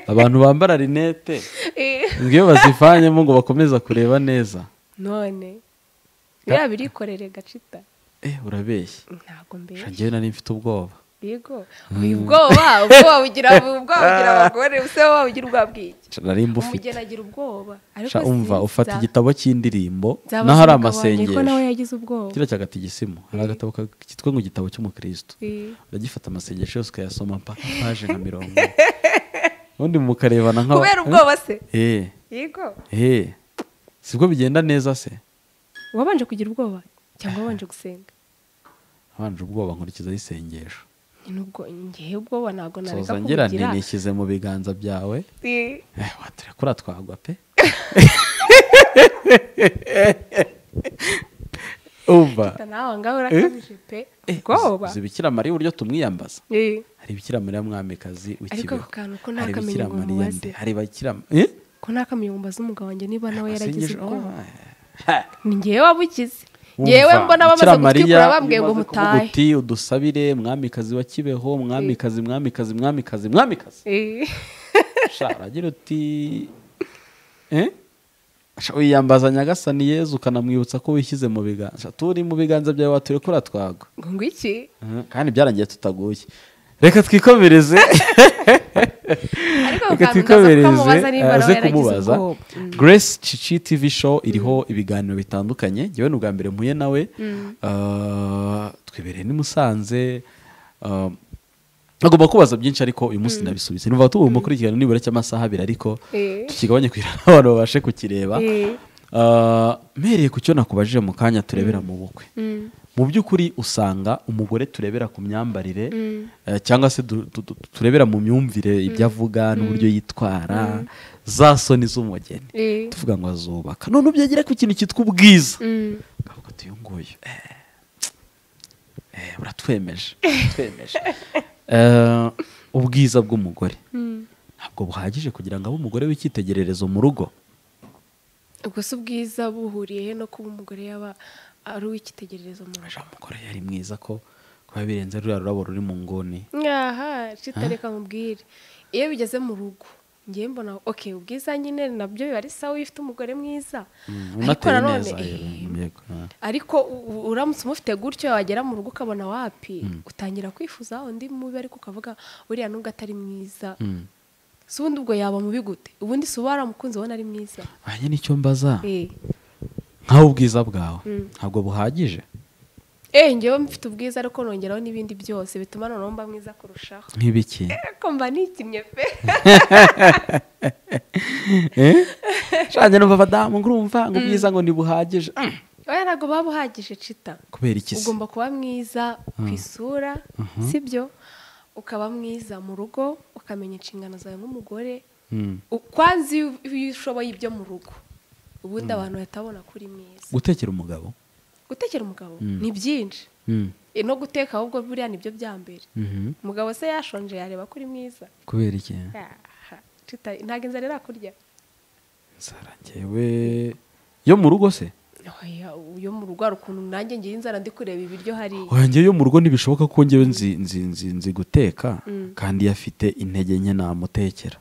abantu bambara rinete Eh, ngo iyo bazivanyemo ngo bakomeza kureba neza none biriya birikorere gacita eh urabeshya ntabwo Sha, mbere njyewe nari mfite ubwoba yego uyu bwoba ubwoba bugira ubwoba bugira abagore use wowe ugira ubwoba bw'iki Sha, nari mbufite umugeni agira ubwoba Sha, umva sinzi, ufata nza- igitabo cy'indirimbo nzaba naho hari sinzi umugabo wanjye ko nawe amasengesho yagize ubwoba kiriya cyagata igisimu hari agatabo ka- kitwa ngo igitabo cy'umukristo Eh, uragifata amasengesho yose ukayasoma mpaka paje nka mirongo ine. ubundi mukarebana nka kubera ubwoba se eh yego eh sibwo bigenda neza se wabanje kugira ubwoba cyangwa wabanje gusenga abanje ubwoba nkurikizaho isengesho Ni nubwo ngewe ubwoba ntabwo nareka soza ngira nti kubugira nishyize mu biganza byawe Eh, eh waturekura twagwa pe umva nawe aho ngaho urakabije pe ubwoba zibikira mariya uburyo tumwiyambaza Eh, hari bikira mariya mwamikazi ariko w'ikibeho ako kantu ko nta hari kamenya bikira ngo mariya mubaze nde hari bakira eh ko nta kamenya ngo mbaze umugabo wanjye niba nawe Amasengesho- yaragize ubwoba Ah, ni ngewe wabukize Wumva, ngewe mbona bamaze Bikira Mariya, gutwikura bambwiye ngo bimaze kuvuga mutahe uti udusabire mwamikazi wa kibeho mwamikazi mwamikazi mwamikazi mwamikazi Eh, sha uragira uti eh? Sha, wiyambaza nyagasani yezu ukanamwibutsa ko wishyize mu biganza Sha, turi mu biganza byawe waturekura twagwa ngo ngwiki Mhm, kandi byarangiye tutaguye reka twikomereze ariko ako reka kantu ndaza kukamubaza twikomereze niba nawe aze yaragize kumubaza ubwoba grace cici tv show iriho ibiganiro bitandukanye ngewe ni ubwa mbere mpuye nawe Ah, twibereye ni musanze Ah, agomba kubaza byinshi ariko uyu munsi nabisubise numva tugomba gukurikirana nibura cy'amasaha abiri ariko Eh. tukigabanye kugira ngo abantu babashe kukireba Eh. Ah, mpereye ku cyo nakubajije mu kanya turebera mu bukwe Mm. mu by'ukuri usanga umugore turebera ku myambarire eh, cyangwa se du- du- du- turebera mu myumvire ibyo avuga n'uburyo yitwara za soni z'umugeni Eh. tuvuga ngo azubaka none ubyegera ku kintu cyitwa ubwiza Mm. ukavuga ati uyu nguyu eh, eh, buratwemeje twemeje Eh, ubwiza bw'umugore ntabwo buhagije kugira ngo abe umugore w'icyitegererezo mu rugo ubwo si ubwiza buhuriye he no kuba umugore yaba ari uw'icyitegererezo mu rugo Ujya umugore yari mwiza ko kuba birenze ruriya rurabo ruri mu nguni aha citareka mubwire iyo bigeze mu rugo ngewe mbona ok ubwiza nyine nabyo biba ari sawa iyo ufite umugore mwiza Mm, ariko unateye nanone neza rero, eh, yego, ah. ariko u- u- uramutse umufite gutyo wagera mu rugo ukabona wapi utangira kwifuza undi mubi ariko ukavuga uriya nubwo atari mwiza Mm. si ubundi ubwo yaba mubi gute ubundi si uba waramukunze ubona ari mwiza hanyuma nicyo mbaza eh nk'aho ubwiza bwawe ntabwo buhagije eh ngewe mfite ubwiza ariko nongeraho n'ibindi byose bituma noneho mba mwiza kurushaho nk'ibiki ariko mba nikinnye pe shanje numva abadamu ngurumva ngo ubwiza ngo ntibuhagije Mm. oya ntabwo baba uhagije cita kubera iki se ugomba kuba mwiza ku isura sibyo ukaba mwiza mu rugo ukamenya inshingano zawe nk'umugore Mm. U- kwanza iyo iyo ushoboye ibyo mu rugo ubundi abantu batabona ko uri mwiza gutekera umugabo gutekera umugabo ni byinshi Mm. E, no guteka ahubwo buriya nibyo bya mbere Mhm. umugabo se yashonje yareba ko uri mwiza kubera iki Aha, Tita, ntabwo inzara irakurya nzara njyewe yo mu rugo se Oya, uyo mu rugo hari ukuntu nanjye ngira inzara ndi kureba ibiryo hariya oya njyewe yo mu rugo ntibishoboka ko njyewe nzi nzi nzi nzi guteka kandi iyo afite intege nke namutekera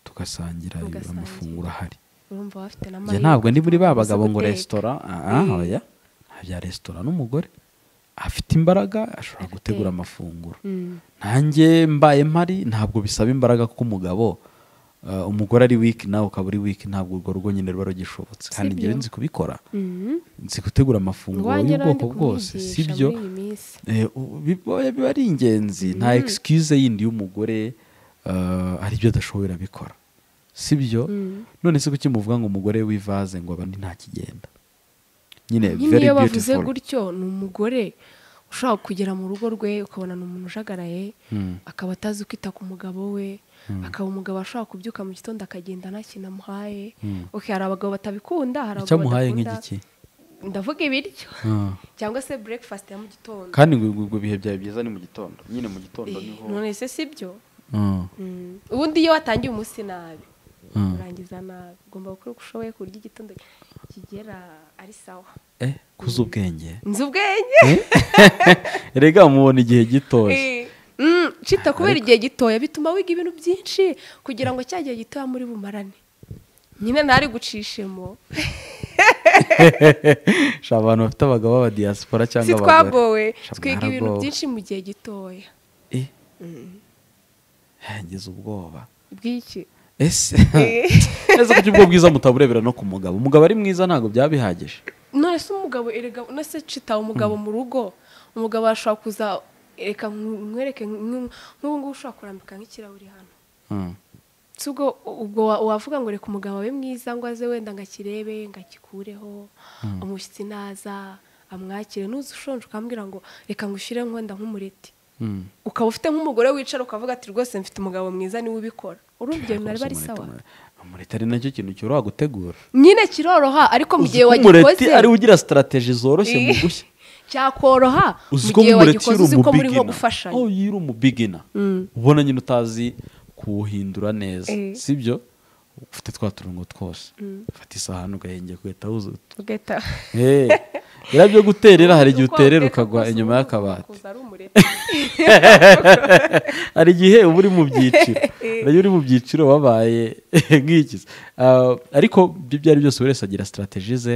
tugasangira Mugasangira. amafunguro ahari urumva bafite njye n'amahirwe ntabwo ndi muri ba uzi bagabo ngo guteka. resitora ah, ah, oya nta bya resitora n'umugore afite imbaraga ashobora gutegura amafunguro nanjye mbaye mpari ntabwo bisaba imbaraga kuko umugabo eh, umugore ari wiki nawe ukaba uri wiki ntabwo urwo rugo nyine ruba rugishobotse kandi Sibyo. njyewe nzi kubikora Mhm. nzi gutegura amafunguro Ngwanjye y'ubwoko nandi bwose kumwigisha sibyo muri iyi minsi. Eh, u- biba biba ari ingenzi nta excuse yindi y'umugore eh, hari ibyo adashoboye abikora sibyo none se kuki muvuga ngo umugore w'ivaze ngo abandi nta kigenda nyine nyine very iyo bavuze beautiful gutyo ni umugore ushobora kugera mu rugo rwe ukabona ni umuntu ujagaraye akaba atazi kwita ku mugabo we akaba umugabo ashobora kubyuka mu gitondo akagenda nta kintu amuhaye ok hari abagabo batabikunda hari icyo abagabo amuhaye badakunda. nk'igiki ndavuga ibiryo Ah. cyangwa se breakfast ya mu gitondo kandi ngo ngo- ngo ibihe byawe byiza ni mu gitondo nyine mu gitondo Eh, niho none se sibyo Ah, Mm. ubundi iyo watangiye umunsi nabi Mm. urangiza nabi ugomba gukora uko ushoboye ku buryo igitondo kigera ari sawa eh kuza ubwenge nzi ubwenge erega mubona igihe gitoya Mm, cita kubera igihe gitoya bituma wiga ibintu byinshi kugira ngo cya gihe gitoya muri bumarane nyine ntari gucishemo Sha, abantu bafite abagabo b'aba diaspora si cyangwa abagore twagowe Sha, twiga ibintu mwaragowe. byinshi mu gihe gitoya Eh. Eh, ngize ubwoba bw'iki ese ese kuki ubwo bwiza mutaburebera no ku mugabo umugabo ari mwiza ntabwo byaba bihagije none se umugabo erega none se cita umugabo mu rugo umugabo arashobora kuza reka nkwereke nk'ubu ngubu ushobora kurambika nk'ikirahuri hano Mm. si ubwo ubwo wa- wavuga ngo reka umugabo abe mwiza ngo aze wenda ngo akirebe ngo agikureho umushyitsi naza amwakire nuza ushonje ukambwira ngo reka ngushyire wenda nk'umureti Mm. ukaba ufite nk'umugore wicara ukavuga ati rwose mfite umugabo mwiza niwe ubikora urumva ibyo biba ari sawa umureti ari nacyo kintu cyoroha gutegura nyine kiroroha ariko mu gihe ko umureti wagikoze ari we ugira sitarategi zoroshye mu gushya cyakoroha mu uzi ko gihe nk'umureti wagikoze uri uzi ko muri nko umubigina gufashanya oh yiri umubigina ubona nyine utazi kuwuhindura neza Eh. sibyo ufite twa turongo twose ufata isahani ugahengeka ugahita wuzu ugahita Eh, biriya byo guterera hari igihe Uko uterera wakeka ukagwa kose inyuma ubundi y'akabati ukakuza ari umureti. hari igihe uba uri mu byiciro hari igihe uri mu byiciro wabaye nk'iki Ah, ariko ibyo ibyo ari byose buri wese agira sitarategi ze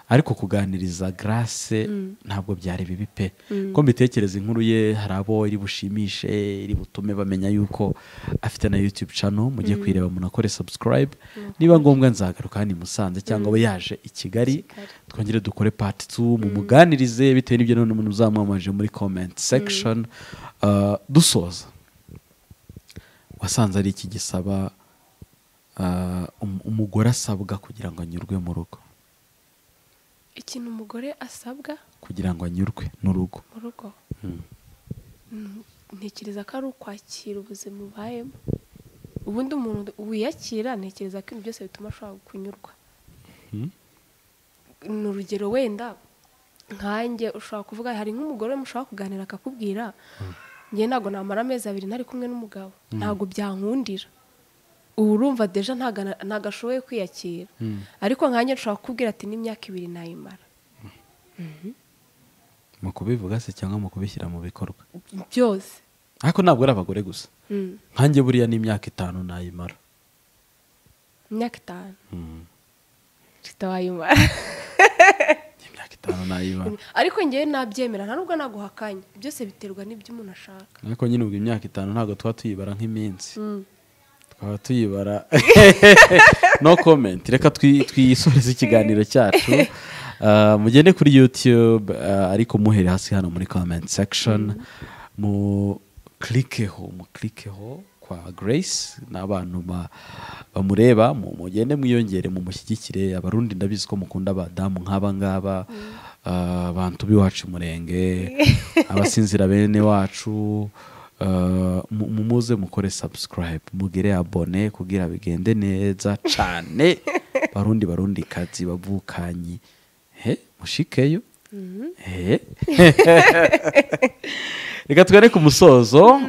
ariko kuganiriza garase ntabwo byari bibi pe ko mbitekereza inkuru ye hari abo iri bushimishe iri butume bamenya yuko afite na yutube cano mujye kuyireba munakore subscribe niba ngombwa nzagaruka hano i musanze cyangwa aba yaje i kigali twongere dukore part 2 mumuganirize bitewe n'ibyo none umuntu uzamwamaje muri comment section Uh, dusoza wasanze ari iki gisaba uh, um- umugore asabwa kugira ngo anyurwe mu rugo ikintu umugore asabwa kugira ngo anyurwe n'urugo mu rugo Mm, ntekereza ko ari ukwakira ubuzima ubayemo ubundi umuntu wiyakira ntekereza ko ibintu byose bituma ashobora kunyurwa Mhm. ni urugero wenda nkanjye ushobora kuvuga hari nk'umugore mushobora kuganira akakubwira njye ntabwo namara amezi abiri ntari kumwe n'umugabo ntabwo byankundira ubu urumva deja ntago ana- ntago ashoboye kwiyakira ariko nkanjye nshobora kukubwira ati n'imyaka ibiri nayimara mu kubivuga se cyangwa mu kubishyira mu bikorwa byose ariko ntabwo ari abagore gusa Mm. nkanjye buriya n'imyaka itanu nayimara imyaka itanu Mm. mfite wayimara imyaka itanu nayimara ariko ngewe nabyemera nta nubwo naguhakanya byose biterwa n'ibyo umuntu ashaka ariko nyine ubwo imyaka itanu ntabwo tuba tuyibara nk'iminsi twaba tuyibara no comment reka twi- twisoreze ikiganiro cyacu Uh, mugende kuri youtube uh, ariko muhere hasi hano muri comment section mu klikeho mu klikeho kwa grace n'abantu ba- bamureba mu- mugende mwiyongere mu mushyigikire abarundi ndabizi ko mukunda abadamu nk'aba ngaba uh, bantu b'iwacu murenge abasinzira bene wacu Uh, mu- mumuze mukore subscribe mugire abone kugira bigende neza cyane barundi barundi kazi bavukanyi he mushikeyo he reka tugane ku musozo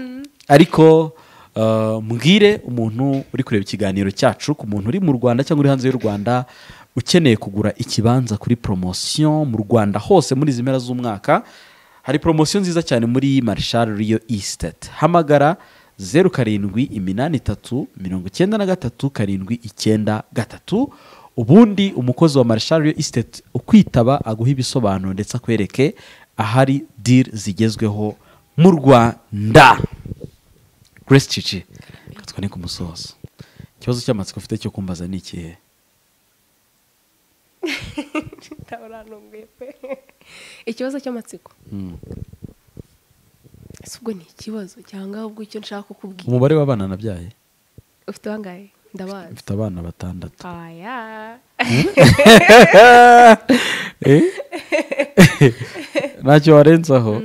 ariko uh, mbwire umuntu uri kureba ikiganiro cyacu ku muntu uri mu rwanda cyangwa uri hanze y'u rwanda ukeneye kugura ikibanza kuri poromosiyo mu rwanda hose muri izi mpera z'umwaka hari poromosiyo nziza cyane muri marshal riyo estate hamagara zeru karindwi iminani itatu mirongo icyenda na gatatu karindwi icyenda gatatu ubundi umukozi wa marshal riyo estate ukwitaba aguha ibisobanuro ndetse akwereke ahari diri zigezweho mu rwanda grace cici katwa ni ku musozo ikibazo cy'amatsiko ufite cyo kumbaza ni ikihe uraranumbuye pe ikibazo cy'amatsiko Mm. si ubwo ni ikibazo cyangwa ubwo icyo nshaka kukubwira umubare w'abana nabyaye ufite bangahe ndabazi mfite abana batandatu aya Eh? ntacyo warenzaho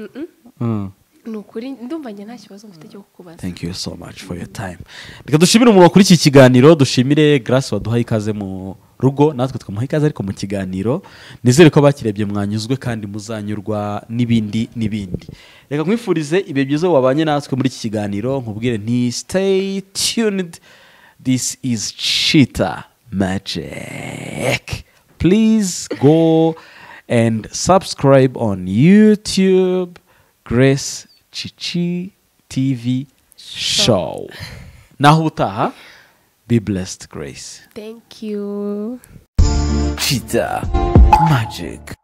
Mm. ni ukuri ndumva njye nta kibazo mfite cyo kukubaza thank you so much for your time reka dushimire umuntu wakora iki kiganiro dushimire grace waduhaye ikaze mu rugo natwe twamuha ikaze ariko mu kiganiro nizere ko abakirebye mwanyuzwe kandi muzanyurwa n'ibindi n'ibindi reka nkwifurize ibihe byiza wabanye natwe muri iki kiganiro nkubwire nti stay tuned this is cheetah magic please go and subscribe on youtube grace chichi tv show naho utaha be blessed grace thank you cheetah magic